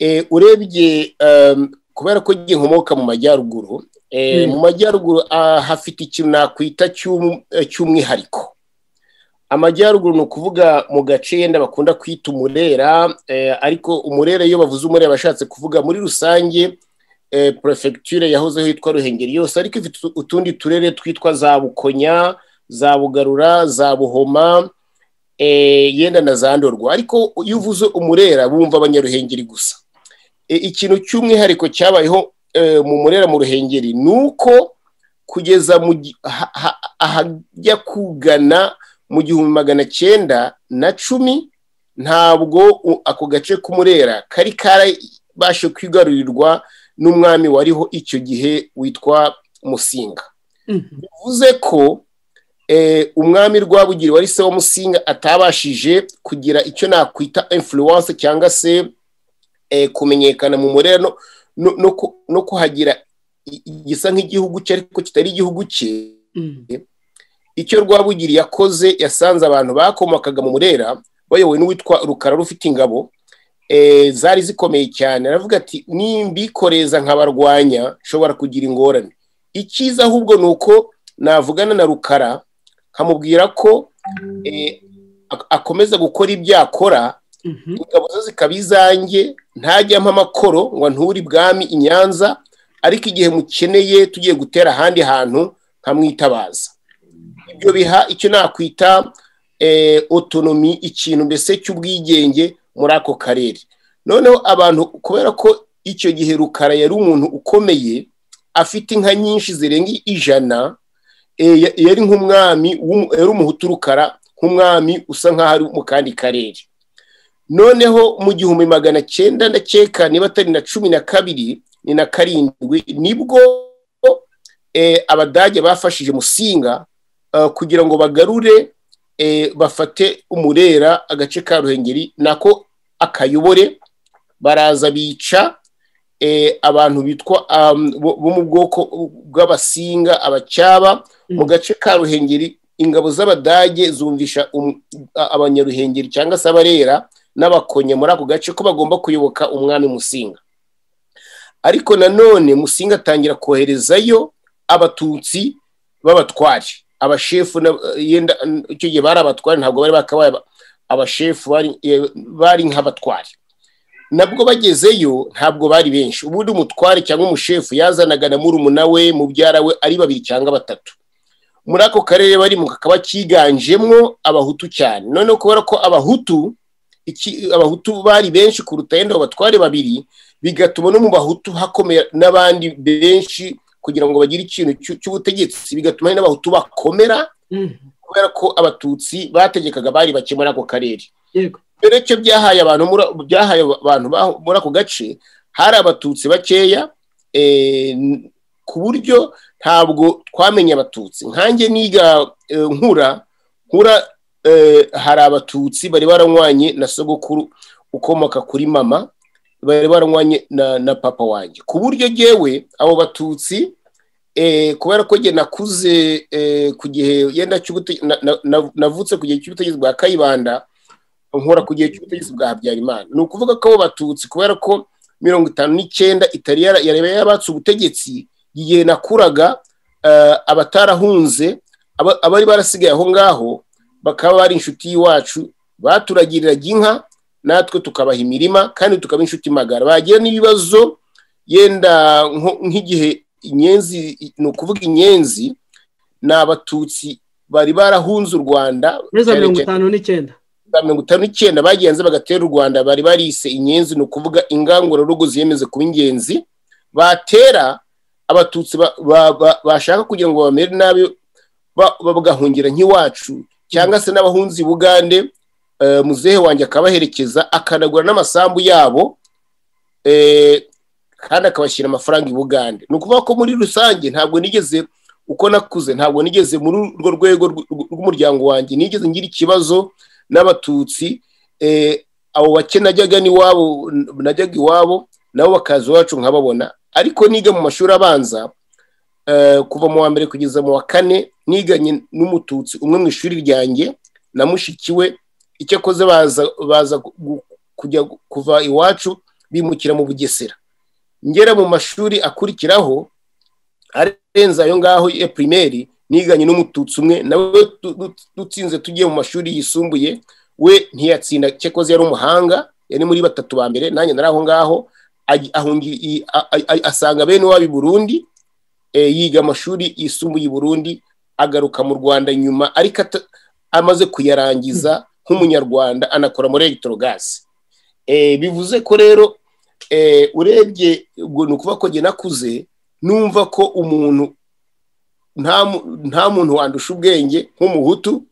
Eh, urebye um, kubera ko njye nkomoka mu majyaruguru eh, Mm. mu majyaruguru ah, hafite ikintu nakwita cy'um- eh, cy'umwihariko amajyaruguru ni ukuvuga mu gace yenda bakunda kwita umurera eh, ariko umurera iyo bavuze umurera bashatse kuvuga muri rusange eh, prefecture yahozeho yitwa ruhengeri yose ariko ifite utu- utundi turere twitwa za bukonya za bugarura za buhoma eh, yenda na za ndorwa ariko iyo uvuze umurera bumva abanyaruhengeri gusa Eh, ikintu cy'umwihariko cyabayeho eh, mu murera mu ruhengeri ni uko kugeza mu gi- ha- ha- ahajya kugana mu gihumbi magana cyenda na cumi ntabwo u- ako gace k'umurera kari karabashe kwigarurirwa n'umwami wariho icyo gihe witwa musinga Mhm. bivuze ko eh, umwami rwabugiri wari se wa musinga atabashije kugira icyo nakwita influence cyangwa se eh, kumenyekana mu murera no, no, no, ku- no kuhagira i- igisa nk'igihugu cye ariko kitari igihugu cye Mhm. icyo rwabugiri yakoze yasanze abantu bakomokaga mu murera bayobowe n'uwitwa rukara rufite ingabo eh, zari zikomeye cyane aravuga ati nimbikoreza nkabarwanya nshobora kugira ingorane icyiza ahubwo ni uko navugana na rukara nkamubwira ko eh, ak- akomeza gukora ibyo akora Mhm. ingabo zo zikaba izanjye ntajya mpa amakoro ngo nturi bwami i nyanza ariko igihe mukeneye tugiye gutera ahandi hantu nkamwitabaza ibyo biha icyo nakwita eh, otonomi ikintu mbese cy'ubwigenge muri ako karere noneho abantu kubera ko icyo gihe rukara yari umuntu ukomeye afite inka nyinshi zirenga ijana eh, ya- yari nk'umwami w'umu- yari umuhutu rukara nk'umwami usa nk'aho ari mu kandi karere noneho mu gihumbi magana cyenda ndakeka niba atari na cumi na kabiri ni na karindwi nibwo eh, abadage bafashije musinga eh, kugira ngo bagarure eh, bafate umurera agace ka ruhengeri nako akayobore baraza bica eh, abantu bitwa um, bo bo mu bwoko bw'abasinga abacyaba mu gace ka ruhengeri ingabo z'abadage zumvisha um- a- abanyaruhengeri cyangwa se abarera n'abakonye muri ako gace ko bagomba kuyoboka umwami musinga ariko nanone musinga atangira koherezayo abatutsi b'abatware abashefu na- yenda icyo gihe bari abatware ntabwo bari bakabaye aba- abashefu bari- eh, bari nk'abatware nabwo bagezeyo ntabwo bari benshi ubundi umutware cyangwa umushefu yazanaga na murumuna we mubyara we ari babiri cyangwa batatu muri ako karere barimo kakaba kiganjemo abahutu cyane noneho kubera ko abahutu iki- abahutu bari benshi kuruta yenda abatware babiri bigatuma no mu bahutu hakomera n'abandi benshi kugira ngo bagire ikintu cy'u- cy'ubutegetsi bigatuma n'abahutu bakomera kubera ko abatutsi bategekaga bari bake muri ako karere yego mbere y'icyo byahaye abantu muri- byahaye abantu baho- muri ako gace hari abatutsi bakeya eh, n- ku buryo ntabwo twamenye abatutsi nkanjye niga eh, nkura nkura eh, hari abatutsi bari baranywanye na sogokuru ukomoka kuri mama bari baranywanye na, na papa wanjye ku buryo jyewe abo batutsi eh, kubera ko jye nakuze eh, ku gihe yenda cy'ubute- na- na- na- navutse ku gihe cy'ubutegetsi bwa kayibanda nkora ku gihe cy'ubutegetsi bwa habyarimana ni ukuvuga ko abo batutsi kubera ko mirongo itanu n'icyenda itari yara- yareba yabatse ubutegetsi igihe nakuraga eh, abatarahunze aba- abari barasigaye aho ngaho bakaba bari inshuti y'iwacu baturagiriraga inka natwe tukabaha imirima kandi tukaba inshuti magara bagira n'ibibazo yenda nko- nk'igihe inyenzi ni ukuvuga inyenzi ni abatutsi bari barahunze u rwanda muri za cyane mirongo cyane- itanu n'icyenda bwa mirongo itanu n'icyenda bagenze bagatera u rwanda bari barise inyenzi ni ukuvuga ingangurarugo ziyemeze kuba ingenzi batera abatutsi ba- ba- ba- bashaka kugira ngo bamere nabi ba- ba- bagahungira nk'iwacu cyangwa se n'abahunzi i bugande eh, muzehe wanjye akabaherekeza akanagura n'amasambu yabo eh, kandi akabashyira amafaranga i bugande ni ukuvuga ko muri rusange ntabwo nigeze uko nakuze ntabwo nigeze muri urwo rwego rw- rw- rw'umuryango wanjye nigeze ngira ikibazo n'abatutsi eh, abo bake najyaga n'iwabo najyaga iwabo nabo bakaza iwacu nkababona ariko niga mu mashuri abanza eh, kuva mu wa mbere kugeza mu wa kane niganye n'umututsi umwe mu ishuri ryanjye na mushiki we icyo akoze baza baza gu- gu- kujya gu- kuva iwacu bimukira mu bugesera ngera mu mashuri akurikiraho arenze ayo ngaho ya pirimeri niganye n'umututsi umwe nawe tu- tu- dutsinze tugiye mu mashuri yisumbuye we ntiyatsinda cyakoze yari umuhanga yari muri batatu ba mbere nanjye nari aho ngaho aj- ahungi- i- a- a- a- asanga bene wabo i burundi eh, yiga amashuri yisumbuye i burundi agaruka mu rwanda nyuma ariko ata- amaze kuyarangiza nk'umunyarwanda anakora muri egitorogasi bivuze ko rero eh, urebye ubwo ni ukuvuga ko jye nakuze numva ko umuntu nta mu- nta muntu wandusha ubwenge nk'umuhutu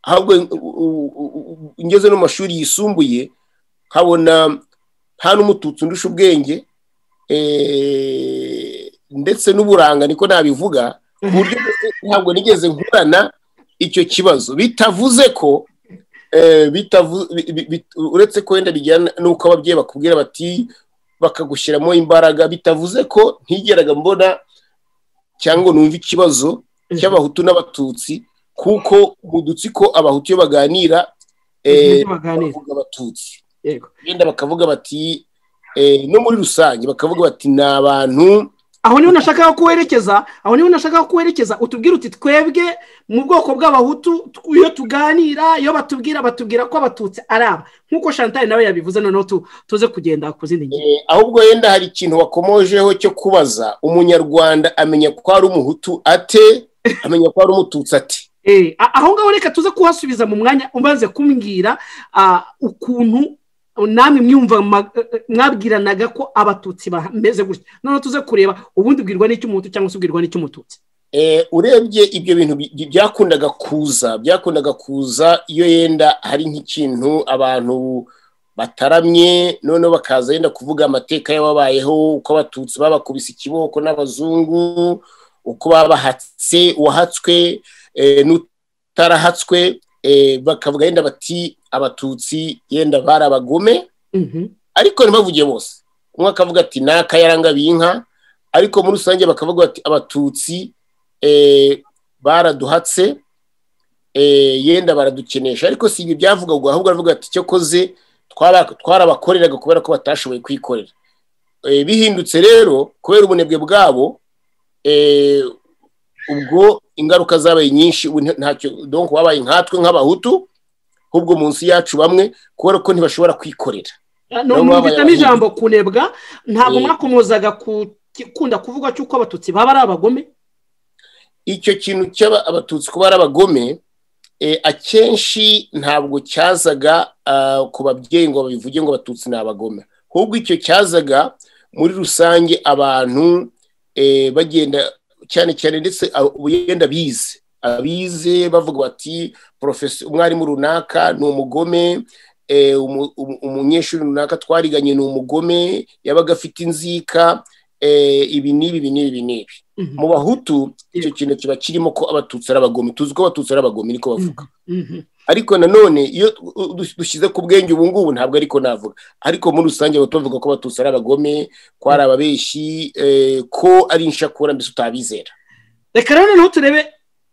ahubwo u- u- u- ngeze no mu mashuri yisumbuye nkabona nta n'umututsi undusha ubwenge eh, ndetse n'uburanga niko nabivuga ku buryo mbese ntabwo nigeze nkurana icyo kibazo bitavuze ko eh, bitavu- bi- bi- bi- uretse ko wenda bijyana n'uko ababyeyi bakubwira bati bakagushyiramo imbaraga bitavuze ko ntigeraga mbona cyangwa ngo numve ikibazo cy'abahutu n'abatutsi kuko mu dutsiko abahutu iyo baganira eh, Ibyo baganira. bavuga abatutsi yego genda bakavuga bati eh, no muri rusange bakavuga bati ni abantu aho niho nashakaga kuwerekeza aho niho nashakaga kuwerekeza utubwira uti twebwe mu bwoko bw'abahutu tu- iyo tuganira iyo batubwira batubwira ko abatutsi ari aba nk'uko chantal nawe yabivuze noneho tu- tuze kugenda ku zindi ngingo eh, ahubwo yenda hari ikintu wakomojeho cyo kubaza umunyarwanda amenya ko ari umuhutu ate amenya ko ari umututsi ate Eh, a- aho ngaho reka tuze kuhasubiza mu mwanya umaze kumbwira ah, ukuntu namwe mwiyumva ma- eh, eh, mwabwiranaga ko abatutsi bameze gutya noneho tuze kureba ubundi ubwirwa n'icy'umuhutu cyangwa se ubwirwa n'icy'umututsi Eh, urebye ibyo bintu bi- bi- byakundaga kuza byakundaga kuza iyo yenda hari nk'ikintu abantu bataramye noneho bakaza yenda kuvuga amateka y'ababayeho uko abatutsi babakubise ikiboko n'abazungu uko babahatse uwahatswe eh, n'utarahatswe eh, bakavuga yenda bati abatutsi yenda bari abagome Mhm. ariko ntibavuge bose umwe akavuga ati ni akayarangabiye inka ariko muri rusange bakavuga bati abatutsi eh, baraduhatse eh, yenda baradukenesha ariko si ibi byavugagwa ahubwo aravuga ati cyokoze twara- twarabakoreraga kubera ko batashoboye kwikorera Eh, bihindutse rero kubera ubunebwe bwabo eh, ubwo ingaruka zabaye nyinshi ubu nta- ntacyo donc babaye nkatwe nk'abahutu ahubwo munsi yacu bamwe kubera ko ntibashobora kwikorera Ah, Nabo no- numvitsemo babaye ijambo kunebwa ntabwo Eh. mwakomozaga ku- gukunda kuvuga cy'uko abatutsi baba ari abagome icyo kintu cy'abatutsi kuba ari abagome eh, akenshi ntabwo cyazaga ah, ku babyeyi ngo babivuge ngo abatutsi ni abagome ahubwo icyo cyazaga muri rusange abantu eh, bagenda cyane cyane ndetse abo- yenda bize abize bavuga bati "Professor- umwarimu runaka ni umugome eh, umu- umu- umunyeshuri runaka twariganye ni umugome yabaga afite inzika eh, ibi n'ibi ibi n'ibi ibi n'ibi Mhm. mu bahutu icyo kintu kiba kirimo ko abatutsi ari abagome tuzi ko abatutsi ari abagome niko bavuga Mhm. ariko nanone iyo u- u- dushyize ku bwenge ubu ngubu ntabwo ariko navuga ariko muri rusange bahita bavuga ko abatutsi ari abagome ko ari ababeshi eh, ko ari inshakura mbese utabizera reka rero noneho turebe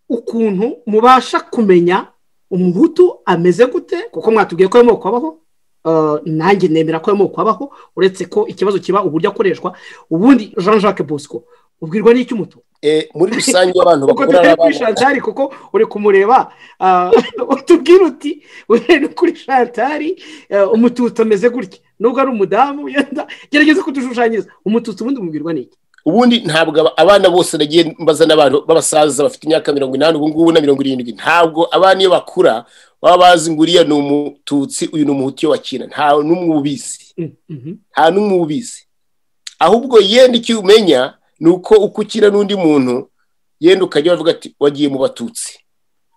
ukuntu mubasha kumenya umuhutu ameze gute kuko mwatubwiye ko y'amoko abaho Eh, nanjye nemera ko y'amoko abaho uretse ko ikibazo kiba uburyo akoreshwa ubundi jean jacques bosco ubwirwa n'icy'umutu Eh, muri rusange abantu ubwo bakuru ari tutari kuri abana shantari kuko uri kumureba ah, utubwira uti "Uyu ni kuri shantari eh, umututsi ameze gutya nubwo ari umudamu yenda gerageza kudushushanyiriza umututsi ubundi umubwirwa n'iki ubundi ntabwo aba- abana bose nagiye mbaza n'abantu b'abasaza bafite imyaka mirongo inani ubu ngubu na mirongo irindwi ntabwo abana iyo bakura baba bazi ngo uriya ni umututsi uyu ni umuhutu iyo wakina nta n'umwe ubizi Mm, mhm. nta n'umwe ubizi ahubwo yenda icyo umenya ni uko uko ukina n'undi muntu yenda ukajya bavuga ati wagiye mu batutsi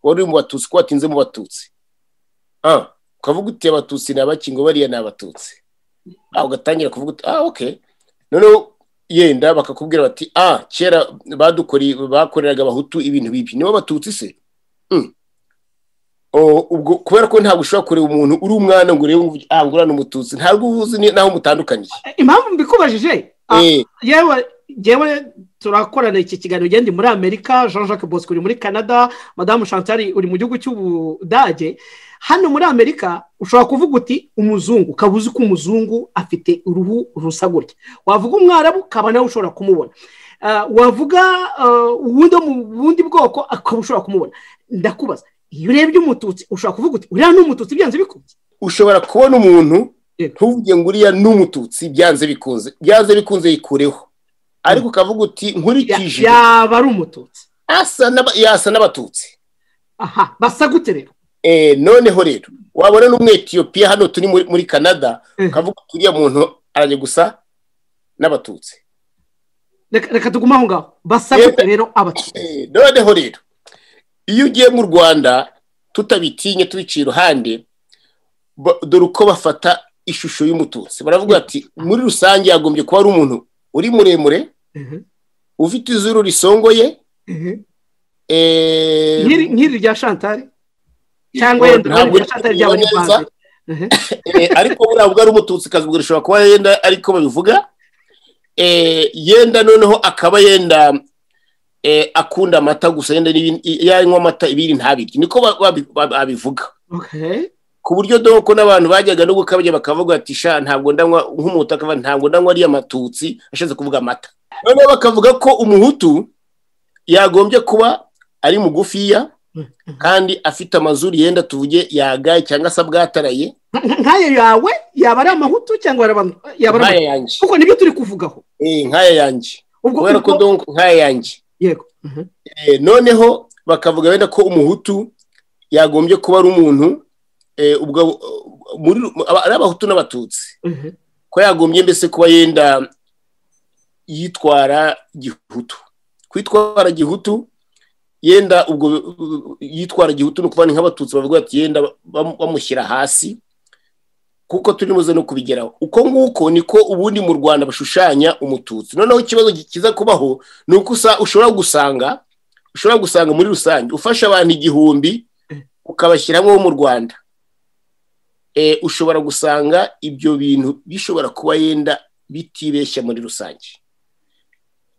wari uri mu batutsi ko watinze mu batutsi ah ukavuga uti abatutsi ni abaki ngo bariya ni abatutsi ah ugatangira kuvuga uti ah okay noneho yenda bakakubwira bati ah kera badukoreye bakoreraga abahutu ibintu bibi nibo batutsi se Hmm. O, ubwo kubera ko ntabwo ushobora kureba umuntu uri umwana ngo urebe ngo uvuge, ah ngo uriya ni umututsi ntabwo uba uzi ni- n'aho mutandukaniye impamvu mbikubajije ah, Eh, yewe yewe turakorana iki kiganiro ugenda muri amerika jean jacques bosco uri muri canada madamu chantal uri mu gihugu cy'ubudage hano muri amerika ushobora kuvuga uti umuzungu ukaba uzi ko umuzungu afite uruhu rusa gutya wavuga umwarabu ukaba nawe ushobora kumubona Ah, wavuga ah, uwundi wo mu bundi bwoko ukaba ushobora kumubona ndakubaza iyo urebye umututsi ushobora kuvuga uti uriya ni umututsi byanze bikunze ushobora kubona umuntu Yego. ntuvuge ngo uriya ni umututsi byanze bikunze byanze bikunze yikureho ariko ukavuga uti Ya- nkurikije yaba ari umututsi asa n'aba- yasa n'abatutsi aha basa gute rero Eh, noneho rero wabona n'umwetiyopiya hano turi muri muri canada Eh. ukavuga uti uriya muntu arajya gusa n'abatutsi reka reka tugume aho ngaho basa Yewe. gute rero abatutsi Eh, noneho rero iyo ugiye mu rwanda tutabitinye tubiciye iruhande ba- dore uko bafata ishusho y'umututsi baravuga ati muri rusange yagombye kuba ari umuntu uri muremure ufite izuru risongoye eh, nk'iri nk'iri rya shantari cyangwa Yego, yenda ntabwo urabona rya shantari uri ry'abanyarwanda kubibona eh, ariko buriya ubwo ari umututsikazi ubwo rishobora kuba yenda ariko babivuga eh, yenda noneho akaba yenda eh, akunda amata gusa yenda n'ibindi- yanywa amata ibiri ntabirye niko ba- babi- ba- babivuga Okay. ku buryo doko n'abantu bajyaga no gukabya bakavuga ati sha ntabwo ndanywa nk'umuhutu akavuga ati, ntabwo ndanywa ariya matutsi ashatse kuvuga amata noneho bakavuga ko umuhutu yagombye kuba ari mugufiya kandi afite amazuru yenda tuvuge yagaye cyangwa se abwataraye Nka- nk'ayo yawe yaba ari amahutu cyangwa yaba yaba ari nkaya amahutu yanjye kuko nibyo turi kuvugaho Eh, nkaya yanjye ubwo kubera ko ubwo- donko nkaya yanjye yego Mhm. Eh, noneho bakavuga wenda ko umuhutu yagombye kuba ari umuntu eh, ubwo muri ari abahutu n'abatutsi Mhm. ko yagombye mbese kuba yenda yitwara gihutu kwitwara gihutu yenda ubwo uh, yitwara gihutu ni ukuvuga ni nk'abatutsi bavuga bati yenda bam- bamushyira hasi kuko turi buze no kubigeraho uko nguko niko ubundi mu rwanda bashushanya umututsi noneho ikibazo kiza kubaho ni uko usa- ushobora gusanga ushobora gusanga muri rusange ufasha abantu igihumbi ukabashyiramo mu rwanda eh, ushobora gusanga ibyo bintu bishobora kuba yenda bitibeshya muri rusange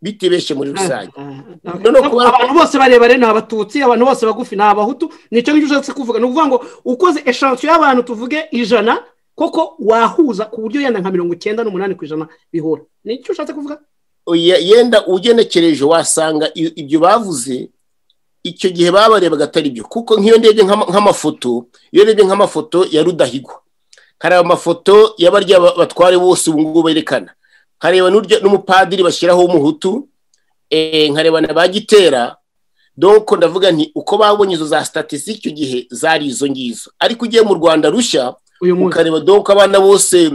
bitibeshya muri rusange Ah, ah, No, no, kubera ko- abantu bose barebare ni abatutsi abantu bose bagufi ni abahutu nicyo ngicyo ushatse kuvuga ni ukuvuga ngo ukoze eshansiyo y'abantu tuvuge ijana koko wahuza ku buryo yenda nka mirongo icyenda n'umunani ku ijana bihura nicyo ushatse kuvuga Oya, yenda ugenekereje wasanga i- ibyo bavuze icyo gihe babarebaga atari byo kuko nk'iyo ndebye nk'ama- nk'amafoto iyo ndebye nk'amafoto ya rudahigwa nkareba amafoto y'abarya ba- batware bose ubu ngubu berekana nkareba n'urya- n'umupadiri bashyiraho w'umuhutu eh, nkareba na ba gitera donko ndavuga nti uko babonye izo za statisitike icyo gihe zari izo ngizo ariko ugiye mu rwanda rushya uyu munsi ukareba donko abana bose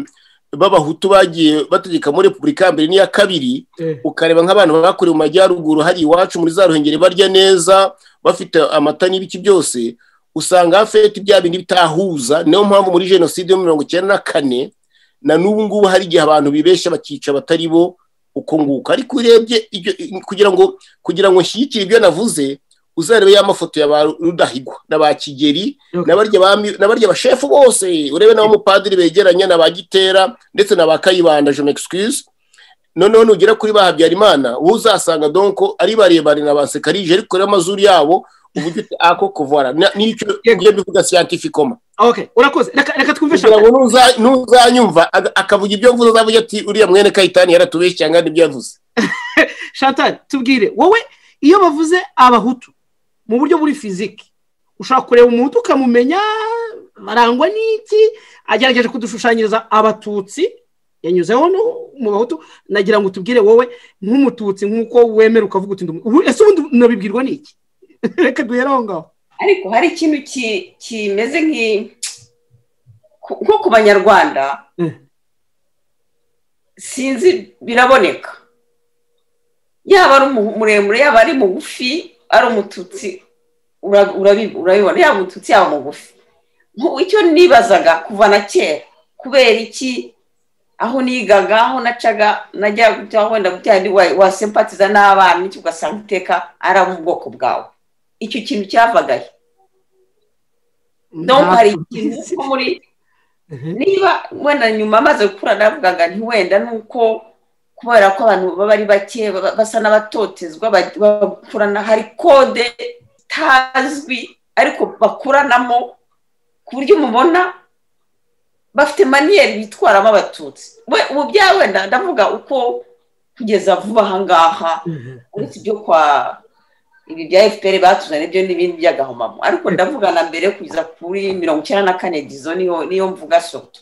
b'abahutu bagiye bategeka muri repubulika ya mbere n'iya kabiri Eh. ukareba nk'abantu bakorewe mu majyaruguru hari iwacu muri za ruhengeri barya neza bafite amata n'ibiki byose usanga hafite bya bindi bitahuza niyo mpamvu muri jenoside yo mirongo icyenda na kane na n'ubu ngubu hari igihe abantu bibeshya bakica abatari bo uko nguko ariko urebye ibyo kugira ngo kugira ngo nshyigikire ibyo navuze uzarebe ya mafoto ya ba rudahigwa na ba kigeri Okay. n'abarya bami- n'abarya bashefu bose urebe n'abamupadiri begeranye na ba gitera ndetse na ba kayibanda je m'excuse noneho nugera kuri ba habyarimana wowe uzasanga donko ari barebare na ba sekarije ariko ureba amazuru yabo uburyo uti ako kuvara Na- nicyo Yego. ngiye mbivuga scientificoma okay urakoze reka reka twumvishe kugira ngo nuza- nuzanyumva aga- akavuga ibyo mvuze azavuga ati uriya mwene kayitani yaratubeshye cyangwa n'ibyo yavuze shantal tubwire wowe iyo bavuze abahutu mu buryo buri fiziki ushobora kureba umuhutu ukamumenya barangwa n'iki agerageje kudushushanyiriza abatutsi yanyuzeho no- mu bahutu nagira ngo tubwire wowe nk'umututsi nk'uko wemera ukavuga uti ndum- ubu ese ubundi nabibwirwa n'iki reka duhere aho ngaho ariko hari ikintu ki- kimeze nk'i ku- nko ku banyarwanda Mm. sinzi biraboneka yaba ari umu- muremure yaba ari mugufi ari umututsi ura- urabi- urabibona yaba umututsi yaba mugufi Nku- icyo nibazaga kuva na kera kubera iki aho nigaga aho nacaga najya gutya wenda gutya ndi wa- wasempatiza n'abana n'iki ugasanga iteka ari abo mu bwoko bwawe icyo kintu cyavaga he donc hari ikintu nko muri niba wenda nyuma amaze gukura navugaga nti wenda ni uko kubera ko abantu baba ari bake baba- basa n'abatotezwa ba- bakurana hari kode itazwi ariko bakuranamo ku buryo umubona bafite maniyeri bitwaramo abatutsi we ubu bya wenda ndavuga uko kugeza vuba aha ngaha uretse ibyo kwa ibi bya fpr batuzanye byo n'ibindi by'agahomamo ariko ndavuga na mbere kugeza kuri mirongo icyenda na kane gizo niyo niyo mvuga soto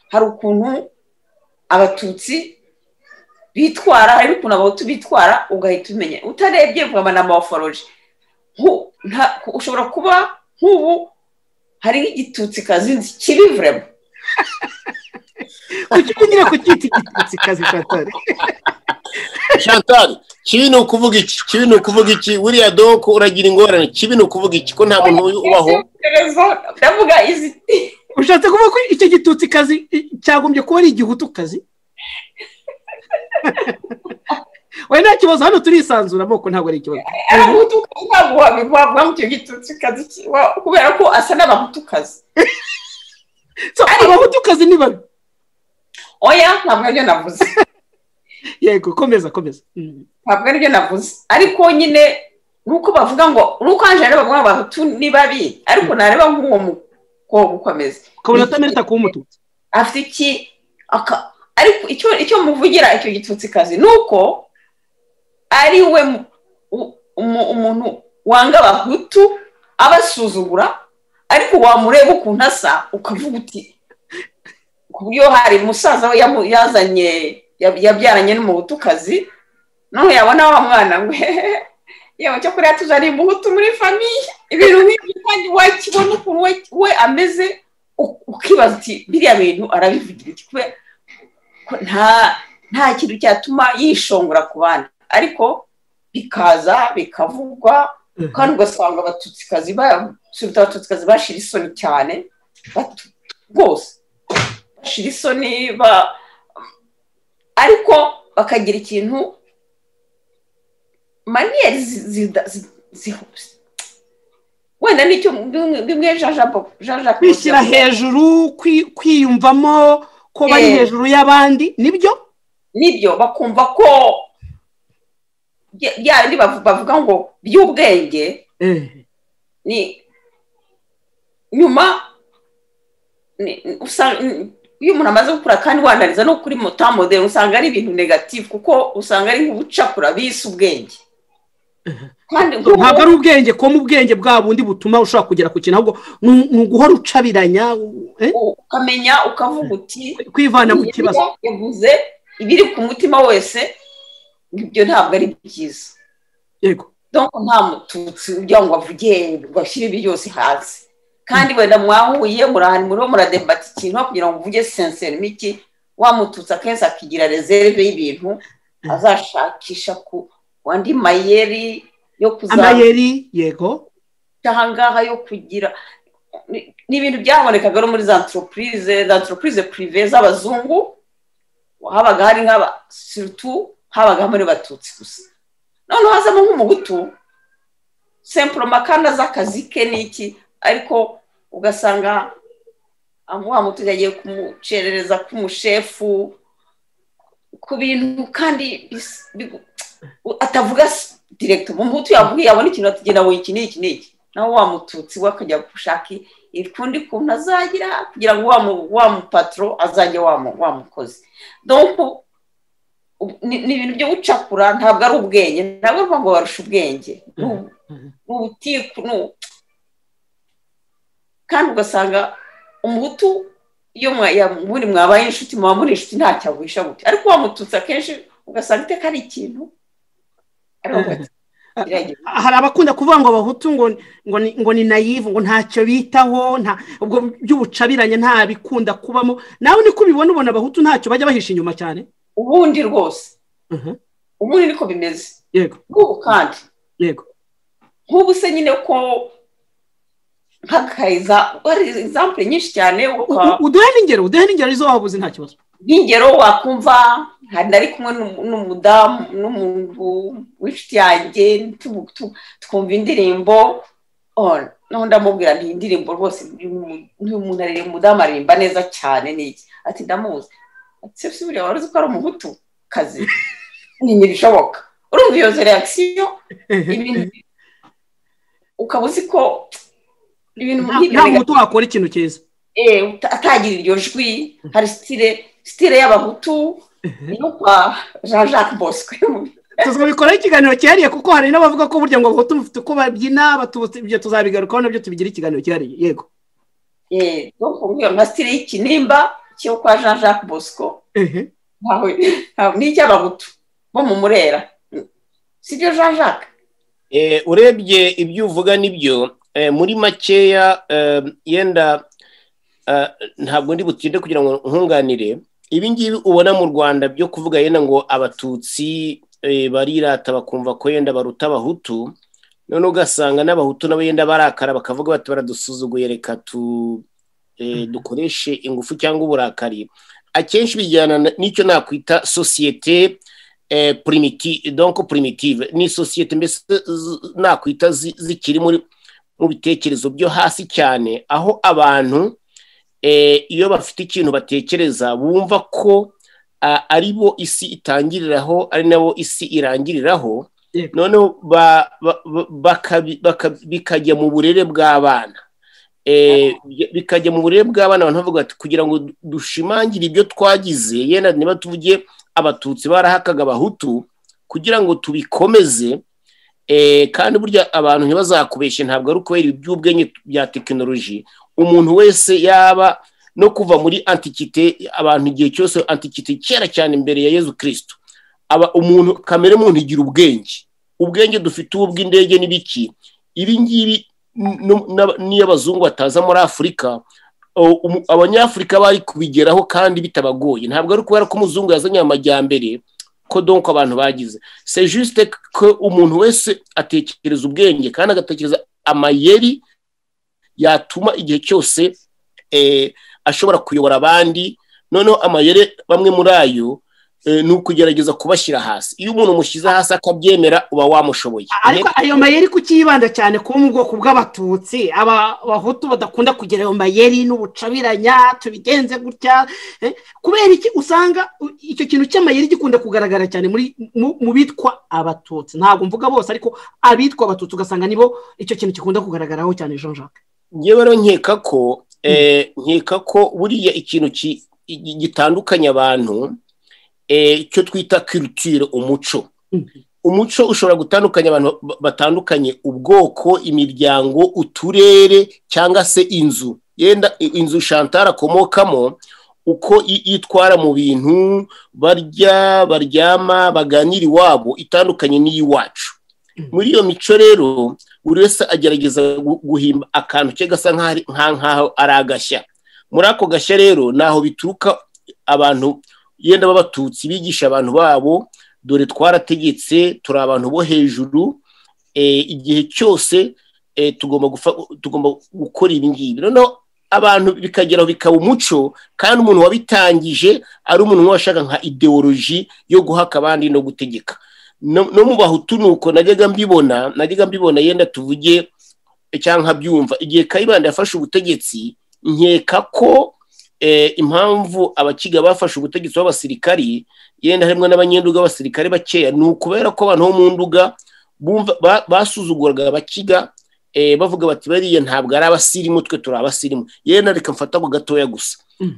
hari ukuntu abatutsi bitwara hari n'ukuntu abahutu bitwara ugahita umenya utarebye vuba na mawuforoje ushobora kuba nk'ubu hari nk'igitutsi kazinzi kibi vrema kuki ugira ku cyiti igitutsi kazi shantal chantal kibi ni ukuvuga iki kibi ni ukuvuga iki buriya doko uragira ingorane kibi ni ukuvuga iki ko nta muntu uyu ubaho Izi- ndavuga izi ushatse kuvuga ko icyo gitutsi kazi i- cyagombye kuba ari igihutu kazi we nta kibazo hano turisanzura amoko ntabwo ari ikibazo abahutu ntabwo wabivagwa mu icyo gitutsi kazi ki- wa- kubera ko asa n'abahutukazi So, abahutu kazi ni babi oya ntabwo aribyo navuze yego komeza komeza Mm. ntabwo aribyo navuze ariko nyine ni uko bavuga ngo ni uko hanje rero bavuga ngo abahutu ni babi ariko nareba nk'uwo mukobwa uko ameze ukabona atamenyeta kuba umututsi afite iki aka- ariko icyo icyo muvugira icyo gitutsi kazi ni uko ari we mu- u- umu- umuntu wanga abahutu abasuzugura ariko wamureba ukuntu asa ukavuga uti ku buryo hari umusaza we yamu- yazanye yab- yabyaranye n'umuhutukazi noneho yabona wa mwana ngo hehehe yewe cyo kuriya tuzaniye umuhutu muri famiye ibintu nk'ibyo kandi wakibona ukuntu we- we ameze u- ukibaza uti biriya bintu arabivugira iki kubera ko nta nta kintu cyatuma yishongora ku bandi ariko bikaza bikavugwa kandi ugasanga abatutsikazi basubiza abatutsikazi bashira isoni cyane batu- rwose bashira isoni ba- ariko bakagira ikintu maniyeri zi- zida- zi- zi- wenda nicyo bimwe bimwe jean Jacques- Jean Jacques kwishyira hejuru kwi- kwiyumvamo ko bari Eh. hejuru y'abandi nibyo nibyo bakumva ko bya- bya bindi bavu- bavuga ngo by'ubwenge Eh. ni nyuma ni- usa- ni- iyo umuntu amaze gukura kandi wandariza no kuri motamoderi usanga ari ibintu negatifu kuko usanga ari nk'ubucakura bise ubwenge kandi ntabwo ari ubwenge ko mu bwenge bwa bundi butuma ushobora kugera ku kintu ahubwo ni ni uguhora ucabiranya eh, ukamenya ukavuga uti kwivana mu kibazo Bibiliya yavuze ibiri ku mutima wese ibyo ntabwo ari byiza yego donc nta mututsi ujya ngo avuge ngo ashyire ibi byose hasi kandi wenda mwahuye murahani muriho muradebata ikintu kugira ngo uvuge senserimo iki wamututse akenshi akigira rezerve y'ibintu azashakisha ku andi mayeri yo kuzamuka amayeri yego aha ngaha yo kugira ni- ni ibintu byabonekaga no muri za antoropurize za antoropurize purive z'abazungu habaga hari nk'aba sirutu habaga muri batutsi gusa noneho hazamo nk'umugutu sempuroma kandi azi akazi ke n'iki ariko ugasanga wa mutuzi agiye kumucerereza k'umushefu ku bintu kandi bis- bigu- atavuga direkiti umuhutu yavuye abona ikintu ati genda wowe iki ni iki ni iki nawe wa mututsi we akajya gushaka ukundi kuntu azagira kugira ngo wa mu- wa mupatro azajye wamu- wamukozi donc u- ni ni ibintu byo gucakura ntabwo ari ubwenge ntabwo ari ngo barusha ubwenge ni u- ni ubutiku ni u- kandi ugasanga umuhutu iyo mwa- ya- muri mwabaye inshuti muba muri inshuti ntacyo agwisha gutya ariko wa mututsi akenshi ugasanga iteka ari ikintu aravuga ati "Kiragera." hari abakunda kuvuga ngo abahutu ngo ngo ni- ngo ni nayivu ngo ntacyo bitaho nta ubwo by'ubucabiranye nta bikunda kubamo nawe niko ubibona ubona abahutu ntacyo bajya bahisha inyuma cyane ubundi rwose Mhm. ubundi niko bimeze yego nk'ubu kandi yego nk'ubu se nyine ko nk'akayiza hari izampure nyinshi cyane uka- U- uduhe n'ingero uduhe n'ingero izo wabuze nta kibazo nk'ingero wakumva hari nari kumwe n'umu- n'umudamu n'umuntu w'inshuti yanjye tu- tu- twumva indirimbo oh, noneho ndamubwira nti iyi ndirimbo rwose nk'uyu muntu aririmba umudamu aririmba neza cyane n'iki ati ndamuzi ati se buriya wari uzi ko ari umuhutu kazi ni ntibishoboka urumva iyo reakisiyo ibintu ukaba uzi ko ibintu Nta- nta muhutu wakora ikintu cyiza eh, uta- atagira iryo jwi hari sitire sitire y'abahutu yo kwa jean jacques bosque tuzabikoraho ikiganiro cyihariye kuko hari n'abavuga ko burya ngo abahutu mufite uko babyina Abatutsi ibyo tuzabigarukaho nabyo tubigira ikiganiro cyihariye yego Eh, donc umbwira nka sitire y'ikinimba cyo kwa jean jacques bosco Ehe. ntawe ntawe- ni icy'abahutu bo mu murera si byo jean jacques Eh, urebye ibyo uvuga nibyo eh, muri makeya eh, yenda eh, ntabwo ndi butinde kugira ngo nkunganire ibi ngibi ubona mu rwanda byo kuvuga yenda ngo abatutsi eh, barirata bakumva ko yenda baruta abahutu none ugasanga n'abahutu nabo yenda barakara bakavuga bati baradusuzuguye reka tu eh, dukoreshe ingufu cyangwa uburakari akenshi bijyana na- n'icyo nakwita sosiyete eh, primiti donc primitive ni sosiyete mbese z- nakwita zi- zikiri muri mu bitekerezo byo hasi cyane aho abantu eh, iyo bafite ikintu batekereza bumva ko ah, ari bo isi itangiriraho ari nabo isi irangiriraho Yego. noneho ba- ba- ba- bakabi- baka- bikajya mu burere bw'abana Eh, bij- bikajya mu burere bw'abana abantu bavuga bati kugira ngo du- dushimangire ibyo twagize yenda niba tuvuge abatutsi barahakaga abahutu kugira ngo tubikomeze eh, kandi burya abantu ntibazakubeshye ntabwo ari ukubera iby'ubwenge bya tekinoloji umuntu wese yaba no kuva muri antikite abantu igihe cyose antikite kera cyane imbere ya yezu kirisito aba umuntu kamere muntu igira ubwenge ubwenge dufite ubu bw'indege n'ibiki ibi ngibi n- n- n'aba- n'iyo abazungu bataza muri afurika o- umu- abanyafurika bari kubigeraho kandi bitabagoye ntabwo ari kubera ko umuzungu yazanye amajyambere ko donko abantu bagize se juste ko umuntu wese atekereza ubwenge kandi agatekereza amayeri yatuma igihe cyose eh, ashobora kuyobora abandi noneho amayeri bamwe muri ayo eh, ni ukugerageza kubashyira hasi iyo umuntu mushyize hasi akabyemera uba wamushoboye ariko ayo mayeri kukiyibanda cyane kuba mu bwoko bw'abatutsi aba abahutu badakunda kugira ayo mayeri n'ubucabiranya tubigenze gutya eh, kubera iki usanga u- icyo kintu cy'amayeri gikunda kugaragara cyane muri mu- mu bitwa abatutsi ntabwo mvuga bose ariko abitwa abatutsi ugasanga nibo icyo kintu gikunda kugaragaraho cyane jean jacques ngewe rero nkeka ko eh, nkeka ko buriya ikintu ki- gi- gitandukanye abantu eh, cyo twita kirutire umuco Mm. umuco ushobora gutandukanya abantu ba- batandukanye ubwoko imiryango uturere cyangwa se inzu yenda i- inzu shantara akomokamo uko i- yitwara mu bintu barya baryama baganira iwabo itandukanye n'iy'iwacu muri iyo mico rero buri wese agerageza gu- guhimba akantu ke gasa nk'aho ari- nka- nk'aho ari agashya muri ako gashya rero ni aho bituruka abantu yenda b'abatutsi bigisha abantu babo dore twarategetse turi abantu bo hejuru eh, igihe cyose eh, tugomba gufa- tugomba gukora ibi ngibi noneho abantu bikageraho bikaba umuco kandi umuntu wabitangije ari umuntu washaka nka ideoloji yo guhaka abandi no gutegeka no no mu bahutu nuko najyaga mbibona najyaga mbibona yenda tuvuge cyangwa byumva igihe kayibanda yafashe ubutegetsi nkeka ko eh, impamvu abakiga bafashe ubutegetsi b'abasirikari yenda harimo n'abanyenduga b'abasirikare bakeya ni ukubera ko abantu bo mu nduga bumva ba- basuzuguraga abakiga eh, bavuga bati bariya ntabwo ari abasirimu twe turi abasirimu yenda reka mfata ako gatoya gusa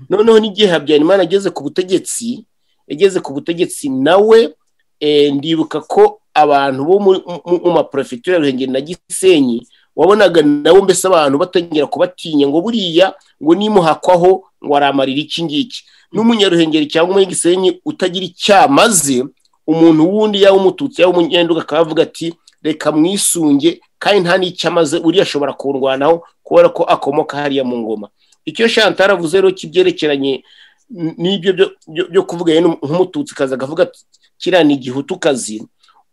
noneho n'igihe habyarimana ageze ku butegetsi yageze ku butegetsi nawe eh, ndibuka ko abantu bo mu- mu- mu maporefegitura ya ruhengeri na gisenyi wabonaga nabo mbese abantu batangira kubatinya ngo buriya ngo nimuhakwaho ngo aramarira iki ngiki n'umunyaruhengeri cyangwa umunyagisenyi utagira icyo amaze umuntu wundi yaba umututsi yaba umunyenduga akaba avuga ati reka mwisunge kandi nta n'icyo amaze uriya ashobora kurwanaho kubera ko akomoka hariya mu ngoma icyo shantara avuze rero kibyerekeranye n- n'ibyo byo- byo- byo kuvuga yenda nk'umututsikazi akavuga ati kiriya ni igihutukazi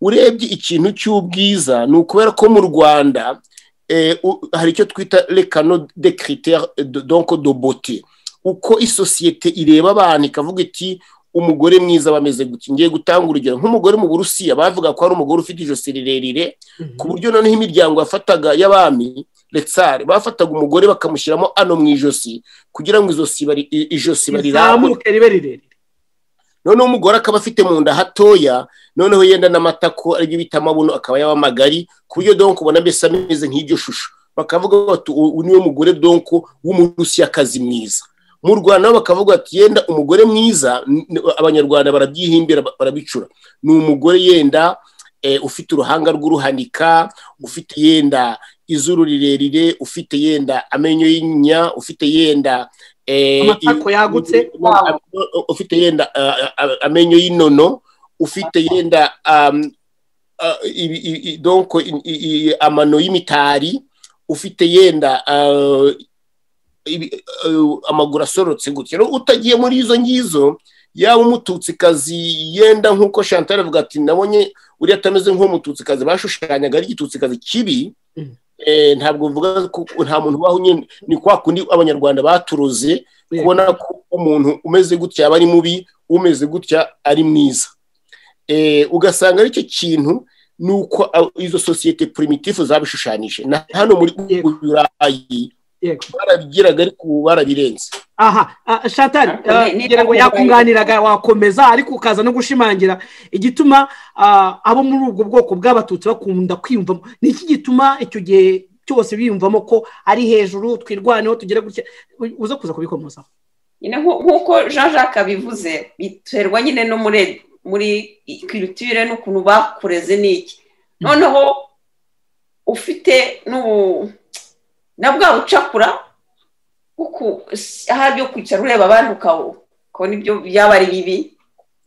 urebye ikintu cy'ubwiza ni ukubera ko mu rwanda eh, u- hari icyo twita lekano de critère de- donc de beauté uko isosiyete ireba abantu ikavuga iti umugore mwiza bameze gutya ngiye gutanga urugero nk'umugore mu burusiya bavuga ko ari umugore ufite ijosi rirerire ku buryo noneho imiryango yafataga y'abami letsare bafataga umugore bakamushyiramo ano mu ijosi kugira ngo izosi bari- i- ijosi barirambure rizamuke ribe rirerire noneho umugore akaba afite mu nda hatoya noneho yenda n'amatako aribyo bita amabuno akaba yaba magari ku buryo donko ubona mbese ameze nk'iryo shusho bakavuga bati uyu niwe mugore donko w'umurusiyakazi mwiza mu rwanda nabo bakavuga bati yenda umugore mwiza n- n- abanyarwanda barabyihimbira ba- barabicura ni umugore yenda eh, ufite uruhanga rw'uruhanika ufite yenda izuru rirerire ufite yenda amenyo y'inyinya ufite yenda eh, Amatako i- yagutse. Am- ufite yenda uh, uh, amenyo y'inono ufite yenda um, uh, ibi- i- i- donc i- i- i- amano y'imitari ufite yenda uh, ibi- uh, amaguru asorotse gutya rero utagiye muri izo ngizo yaba umututsikazi yenda nk'uko chantal avuga ati nabonye uriya atameze nk'umututsikazi bashushanyaga ari igitutsi kibi Mm. eh, ntabwo mvuga ko nta muntu ubaho nyine ni kwa kundi abanyarwanda baturoze Yeah. kubona ko umuntu umeze gutya aba ari mubi umeze gutya ari mwiza Eh, ugasanga aricyo kintu ni uko a- izo sosiyete primitifu zabishushanyije na hano muri Yego. burayi yego barabigiraga ariko ubu barabirenze aha ah, shatari Ariko ah, ni- ni- ngira ngo yakunganiraga wakomeza ariko ukaza no gushimangira igituma ah, abo muri ubwo bwoko bw'abatutsi bakunda kwiyumvamo ni iki gituma icyo gihe cyose biyumvamo ko ari hejuru twirwaneho tugere gutya u- uza kuza kubikomozaho nyine nku- nk'uko jean jacques abivuze biterwa nyine no muri muri kiritire n'ukuntu bakureze n'iki noneho ufite n'ubu na bwa bucakura bwo ku- ahari yo kwicara ureba abandi ukabu ukabona ibyo byaba ari bibi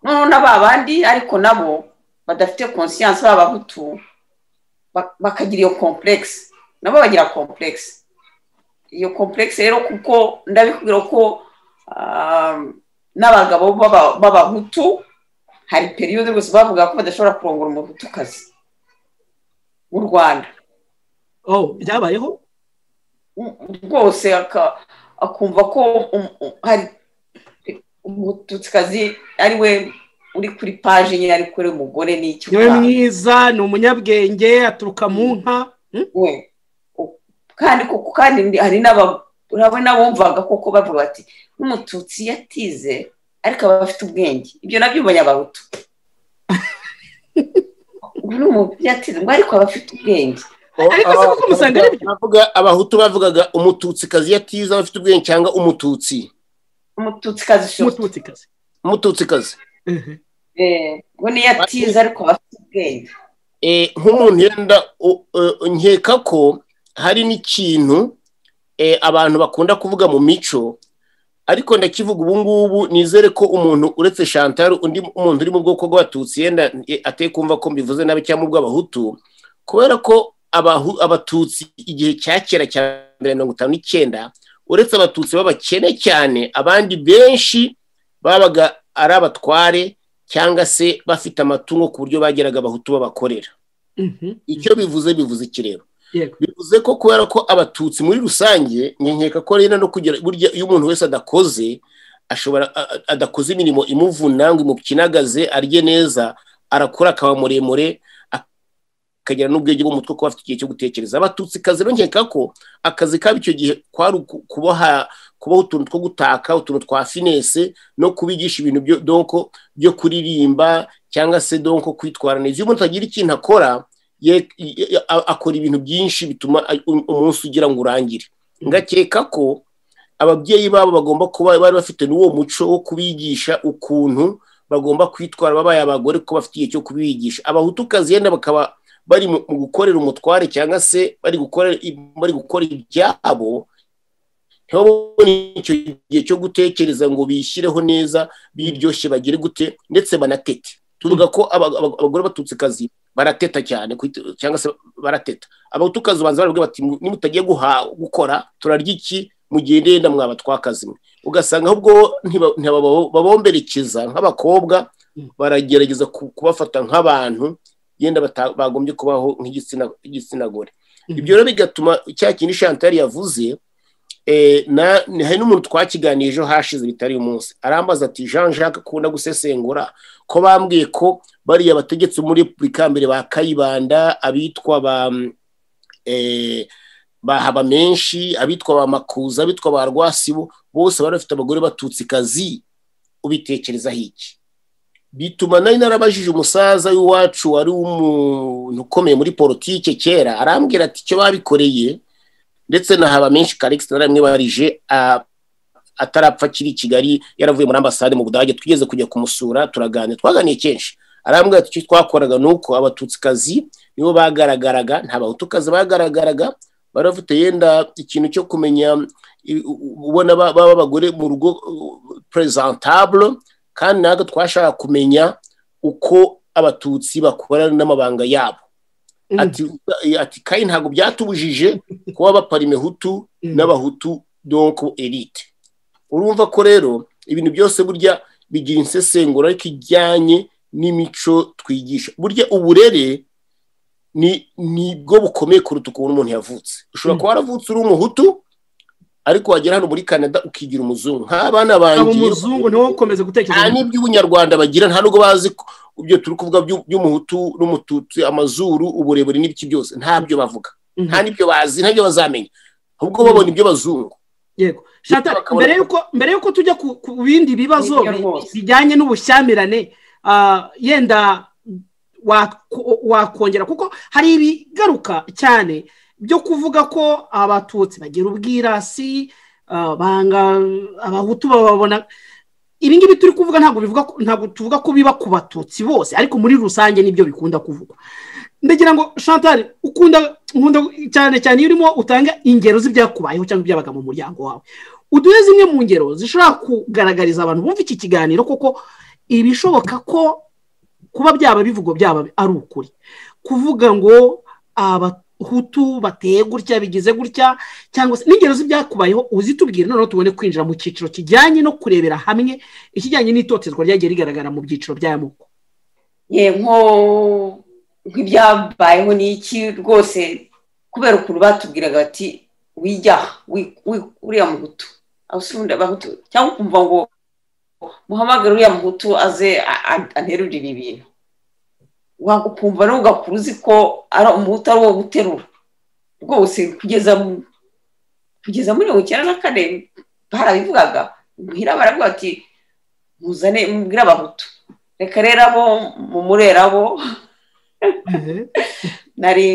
noneho na ba bandi ariko nabo badafite konsiyanse b'abahutu ba- bakagira iyo kompuregisi nabo bagira kompuregisi iyo kompuregisi rero kuko ndabikubwira ko um, n'abagabo b'aba- b'abahutu hari periyode rwose bavuga ko badashobora kurongora umuhutukazi mu rwanda oh byabayeho rwose aka- akumva ko um- um- hari umututsikazi ari we uri kuri paje nyine ari kuri umugore n'icyo niwe mwiza ni umunyabwenge aturuka mu nka Hmm? we U- kandi koko kandi ndi- hari n'aba- urabona bumvaga koko bavuga bati n'umututsi yatize ariko aba afite ubwenge ibyo nabyo abanyabahutu ubu ni umututsi yatize ngo ariko aba afite ubwenge Ariko si kuko umusanga ari byo. bavuga abahutu bavugaga umututsikazi yatiza abafite ubwenge cyangwa umututsi umututsikazi shopu umututsikazi umututsikazi Mhm. ngo niyo atize ariko aba afite ubwenge Eh, nk'umuntu yenda u- u- nkeka ko hari n'ikintu eh, abantu bakunda kuvuga mu mico ariko ndakivuga ubu ngubu nizere ko umuntu uretse chantal undi umuntu uri mu bwoko bw'abatutsi yenda eh, ateye kumva ko mbivuze nabi cyangwa ubw'abahutu kubera ko abahu- abatutsi igihe cya kera cya mbere mirongo itanu n'icyenda uretse abatutsi b'abakene cyane abandi benshi babaga ari abatware cyangwa se bafite amatungo ku buryo bageraga abahutu babakorera Mhm. icyo bivuze bivuze iki rero yego bivuze ko kubera ko abatutsi muri rusange nkeka ko rero no kugira burya iyo umuntu wese adakoze ashobora a- a- adakoze imirimo imuvuna ngo imukinagaze arye neza arakura akaba muremure akagira n'ubwenge bw'umutwe kuba afite igihe cyo gutekereza abatutsi kazi rero nkeka ko akazi kabo icyo gihe kwari uku- kuboha kubaho utuntu two gutaka utuntu twa finese no kubigisha ibintu byo donko byo kuririmba cyangwa se donko kwitwara neza iyo umuntu atagira ikintu akora ye- ye- a- akora ibintu byinshi bituma a- um- umunsi ugira ngo urangire ngakeka ko ababyeyi babo bagomba kuba bari bafite n'uwo muco wo kubigisha ukuntu bagomba kwitwara babaye abagore ko bafite igihe cyo kubigisha abahutukazi yenda bakaba bari mu mu gukorera umutware cyangwa se bari gukora bari gukora ibyabo ntibabone icyo gihe cyo gutekereza ngo bishyireho neza biryoshye bagire gute ndetse banatete tuvuga ko aba- aba- abagore batutsikazi barateta cyane kwit- cyangwa se barateta abatukazi ubanza baravuga bati "Mu- nimutagiye guha- gukora turarya iki mugende yenda mwaba twakazi mwe ugasanga ahubwo ntiba- ntibaba- babomberekeza nk'abakobwa baragerageza ku- kubafata nk'abantu yenda bata- bagombye kubaho nk'igitsina igitsina gore ibyo rero bigatuma cya kindi chantal yavuze eh, na- ni- hari n'umuntu twakiganiriye ejo hashize bitari uyu munsi arambaza ati jean jacques akunda gusesengura ko bambwiye ko bariya bategetsi muri repubulika ya mbere ba kayibanda abitwa ba mm, eh, ba habamenshi abitwa ba makuza abitwa ba rwasibo bose bari bafite abagore batutsi kazi ubitekerezaho iki bituma nari narabajije umusaza w'iwacu wari umuntu ukomeye muri politike kera arambwira ati icyo babikoreye ndetse na habamenshi karikisi naramwibarije ah, atarapfa akiri i kigali yaravuye muri ambasade mu budage twigeze kujya kumusura turaganira twaganiye kenshi arambwira ati icyo twakoraga ni uko abatutsi nibo bagaragaraga nta bahutukazi bagaragaraga bari bafite yenda ikintu cyo kumenya i- u- ubona ba- baba abagore mu rugo presentabule kandi natwe twashaka kumenya uko abatutsi bakorana n'amabanga yabo ati ati kandi ntabwo byatubujije kuba baparime hutu n'abahutu donko elite urumva ko rero ibintu byose burya bigira insesengura ariko ijyanye n'imico twigisha burya uburere ni ni bwo bukomeye kuruta ukuntu umuntu yavutse ushobora kuba waravutse uri umuhutu ariko wagera hano muri canada ukigira umuzungu nk'abana abo banjye umuzungu niwo ukomeza nta gutekereza n'iby'ubunyarwanda bagira nta nubwo bazi ko ibyo turi kuvuga by'u- by'umuhutu n'umututsi amazuru uburebure n'ibiki byose ntabyo bavuga Mhm. nta n'ibyo bazi ntabyo bazamenya ahubwo babona ibyo bazungu yego Shata, bakabura- mbere yuko mbere yuko tujya ku ku bindi bibazo Nibyo bi- rwose. bijyanye n'ubushyamirane ah, yenda wa- wakongera kuko hari ibigaruka cyane byo kuvuga ko abatutsi bagira ubwirasi ah, banga abahutu bababona ibi ngibi turi kuvuga ntabwo bivuga ko- ntabwo tuvuga ko biba ku batutsi bose ariko muri rusange nibyo bikunda kuvugwa ndagira ngo chantal ukunda nkunda cyane cyane iyo urimo utanga ingero z'ibyakubayeho cyangwa ibyabaga mu muryango wawe uduhe zimwe mu ngero zishobora kugaragariza abantu bumva iki kiganiro kuko ibishoboka ko kuba byaba bivugo byaba ari ukuri kuvuga ngo abahutu bateye gutya bigize gutya cyangwa se n'ingero z'ibyakubayeho uzitubwire noneho tubone kwinjira mu cyiciro kijyanye no kurebera hamwe ikijyanye n'itotezwa ryagiye rigaragara mu byiciro by'amoko ye nko nk'ibyabayeho n'iki rwose kubera ukuntu batubwiraga bati wijya wi- wi- uriya muhutu abasunda abahutu cyangwa ukumva ngo muhamagare uriya muhutu aze a- a- anterurire ibintu Wa- ukumva nawe ugakura uzi ko ari umuhutu ari uwo guterura rwose kugeza mu- kugeza muri mirongo icyenda na kane barabivugaga muhira baravuga ati muzane mubwire abahutu reka rero abo mumurera abo nari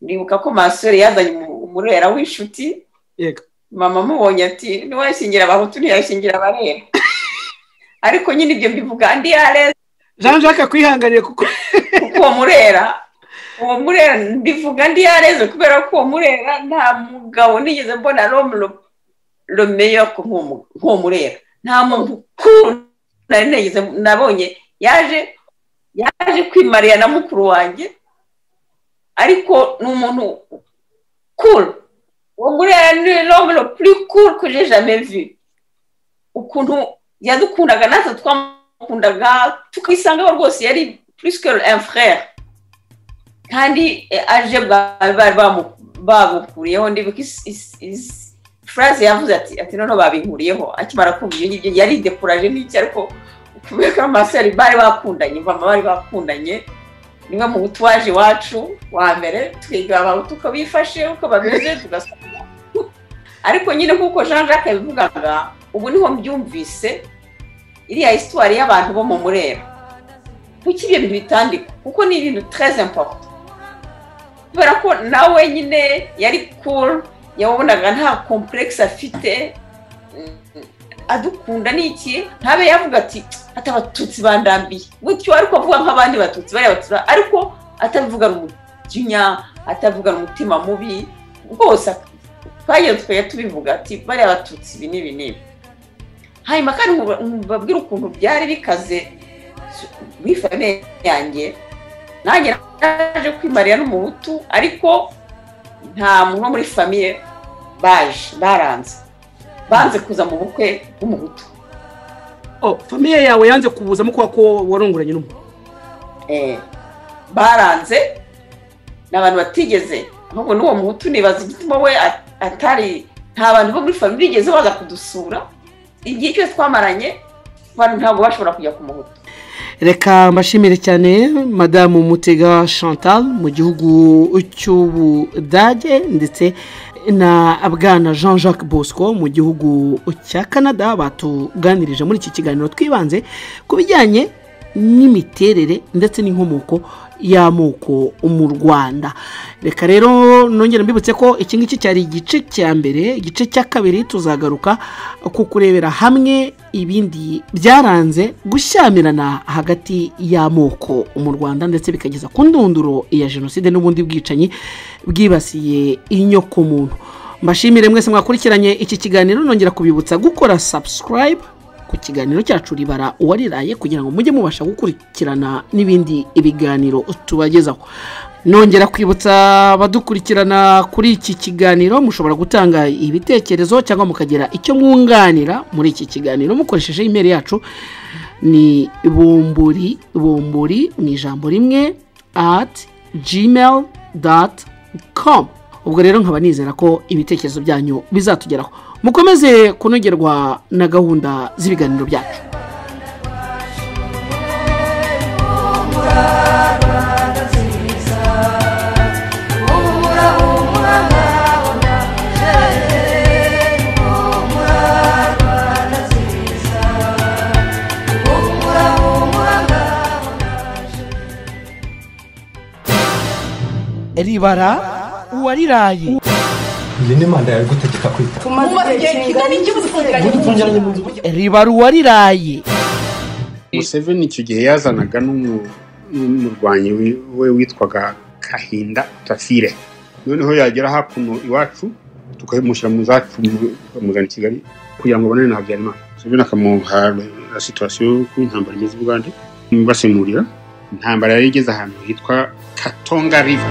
ndibuka ko masore yazanye umu- umurera w'inshuti yego mama amubonye ati ntiwayishingira abahutu ntiyayishingira abarera ariko nyine ibyo mbivuga andi yareza jean jacques kwihanganire kuko kuko uwo murera uwo murera mbivuga andi yareze kubera ko uwo murera nta mugabo nigeze mbona romero romeyo nk'uwo murera nta muntu mukuru nari nigeze nabonye yaje yaje kwimarira na mukuru wanjye ariko ni umuntu kuru uwo murera ni romero kuri kuru kuje jamais vu ukuntu yadukundaga natwe twamukundaga tukisangaho rwose yari purisike emfurere kandi eh, aje bwa- bari bamu- babukuriyeho ndibuka is- is- is- phrase yavuze ati ati noneho babinkuriyeho akimara kumva ibyo ngibyo yari dekuraje n'iki ariko kubera ko amaseri bari bakundanye mama bari bakundanye niwe mu butwaje iwacu wa mbere twiga abahutu uko bifashe uko bameze tugasoma ariko nyine kuko jean jacques yabivugaga ubu niho mbyumvise iriya histoire y'abantu bo mu murera kuki ibyo bintu bitandika kuko ni ibintu tereze important kubera ko nawe nyine yari cool yabonaga nta complexe afite Mm, adukunda ni iki ntabe yavuga ati ati abatutsi bandambiye gutyo ariko avuga nk'abandi batutsi bariya batutsi ba- ariko atabivugana umujinya atabivugana umutima mubi rwose twagiye twe tubivuga ati bariya batutsi ibi n'ibi n'ibi hanyuma kandi nkuba- mbabwire ukuntu byari bikaze muri famille yanjye nanjye naje kwimarira n'umuhutu ariko nta muntu wo muri famille baje baranze banze kuza mu bukwe bw'umuhutu Oh, famiye yawe yanze kubuzamo kuba ko warunguranye n'umuntu Eh, baranze ni abantu batigeze ahubwo n'uwo muhutu nibaza igituma we at- atari nta bantu bo muri famille bigeze baza kudusura igihe cyose twamaranye abantu ntabwo bashobora kujya ku muhutu reka mbashimire cyane madamu mutega chantal mu gihugu cy'ubudage ndetse na bwana jean jacques bosco mu gihugu cya canada batuganirije muri iki kiganiro twibanze ku bijyanye n'imiterere ndetse n'inkomoko y'amoko mu rwanda reka rero nongere mbibutse ko iki ngiki cyari igice cya mbere igice cya kabiri tuzagaruka ku kurebera hamwe ibindi byaranze gushyamirana hagati y'amoko mu rwanda ndetse bikageza ku ndunduro ya jenoside n'ubundi bwicanyi bwibasiye inyokomuntu mbashimire mwese mwakurikiranye iki kiganiro nongera kubibutsa gukora subscribe ku kiganiro cyacu ribara uwariraye kugira ngo mujye mubasha gukurikirana n'ibindi ibiganiro tubagezaho nongera kwibutsa abadukurikirana kuri iki kiganiro mushobora gutanga ibitekerezo cyangwa mukagira icyo mwunganira muri iki kiganiro mukoresheje imeri yacu ni bumburi bumburi mu ijambo rimwe ati gmail doti komu ubwo rero nkaba nizera ko ibitekerezo byanyu bizatugeraho mukomeze kunogerwa na gahunda z'ibiganiro byacu ribara uwariraye Njye n'Imana yawe igutegeka kwita ribara uwariraye museveni icyo gihe yazanaga n'umu- n'umurwanyi wi- we witwaga kahinda tafire noneho yagera hakuno iwacu tukamushyira mu zacu mu- bakamuzana i kigali kugira ngo abonane na habyarimana museveni akamuha la situwasiyo y'uko intambara imeze i bugande basemurira intambara yari igeze ahantu hitwa katonga riva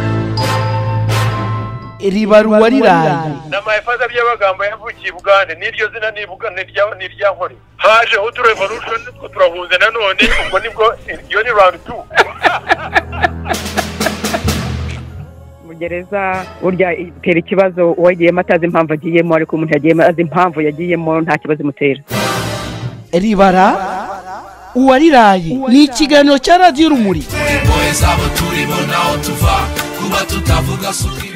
ribara uwariraye n'amafaza by'amagambo yavukiye i bugande n'iryo zina nivuga ni irya- ni irya nkore hajeho utu revolution nitwo turahunze nanone ubwo nibwo iyo ni round two mu gereza burya itera ikibazo uwagiyemo atazi impamvu agiyemo ariko umuntu yagiyemo azi impamvu yagiyemo nta kibazo imutera ribara uwariraye ni ikiganiro cya radiyo rumuri impuhwe zabo turimo naho tuva kuba tutavuga sukiri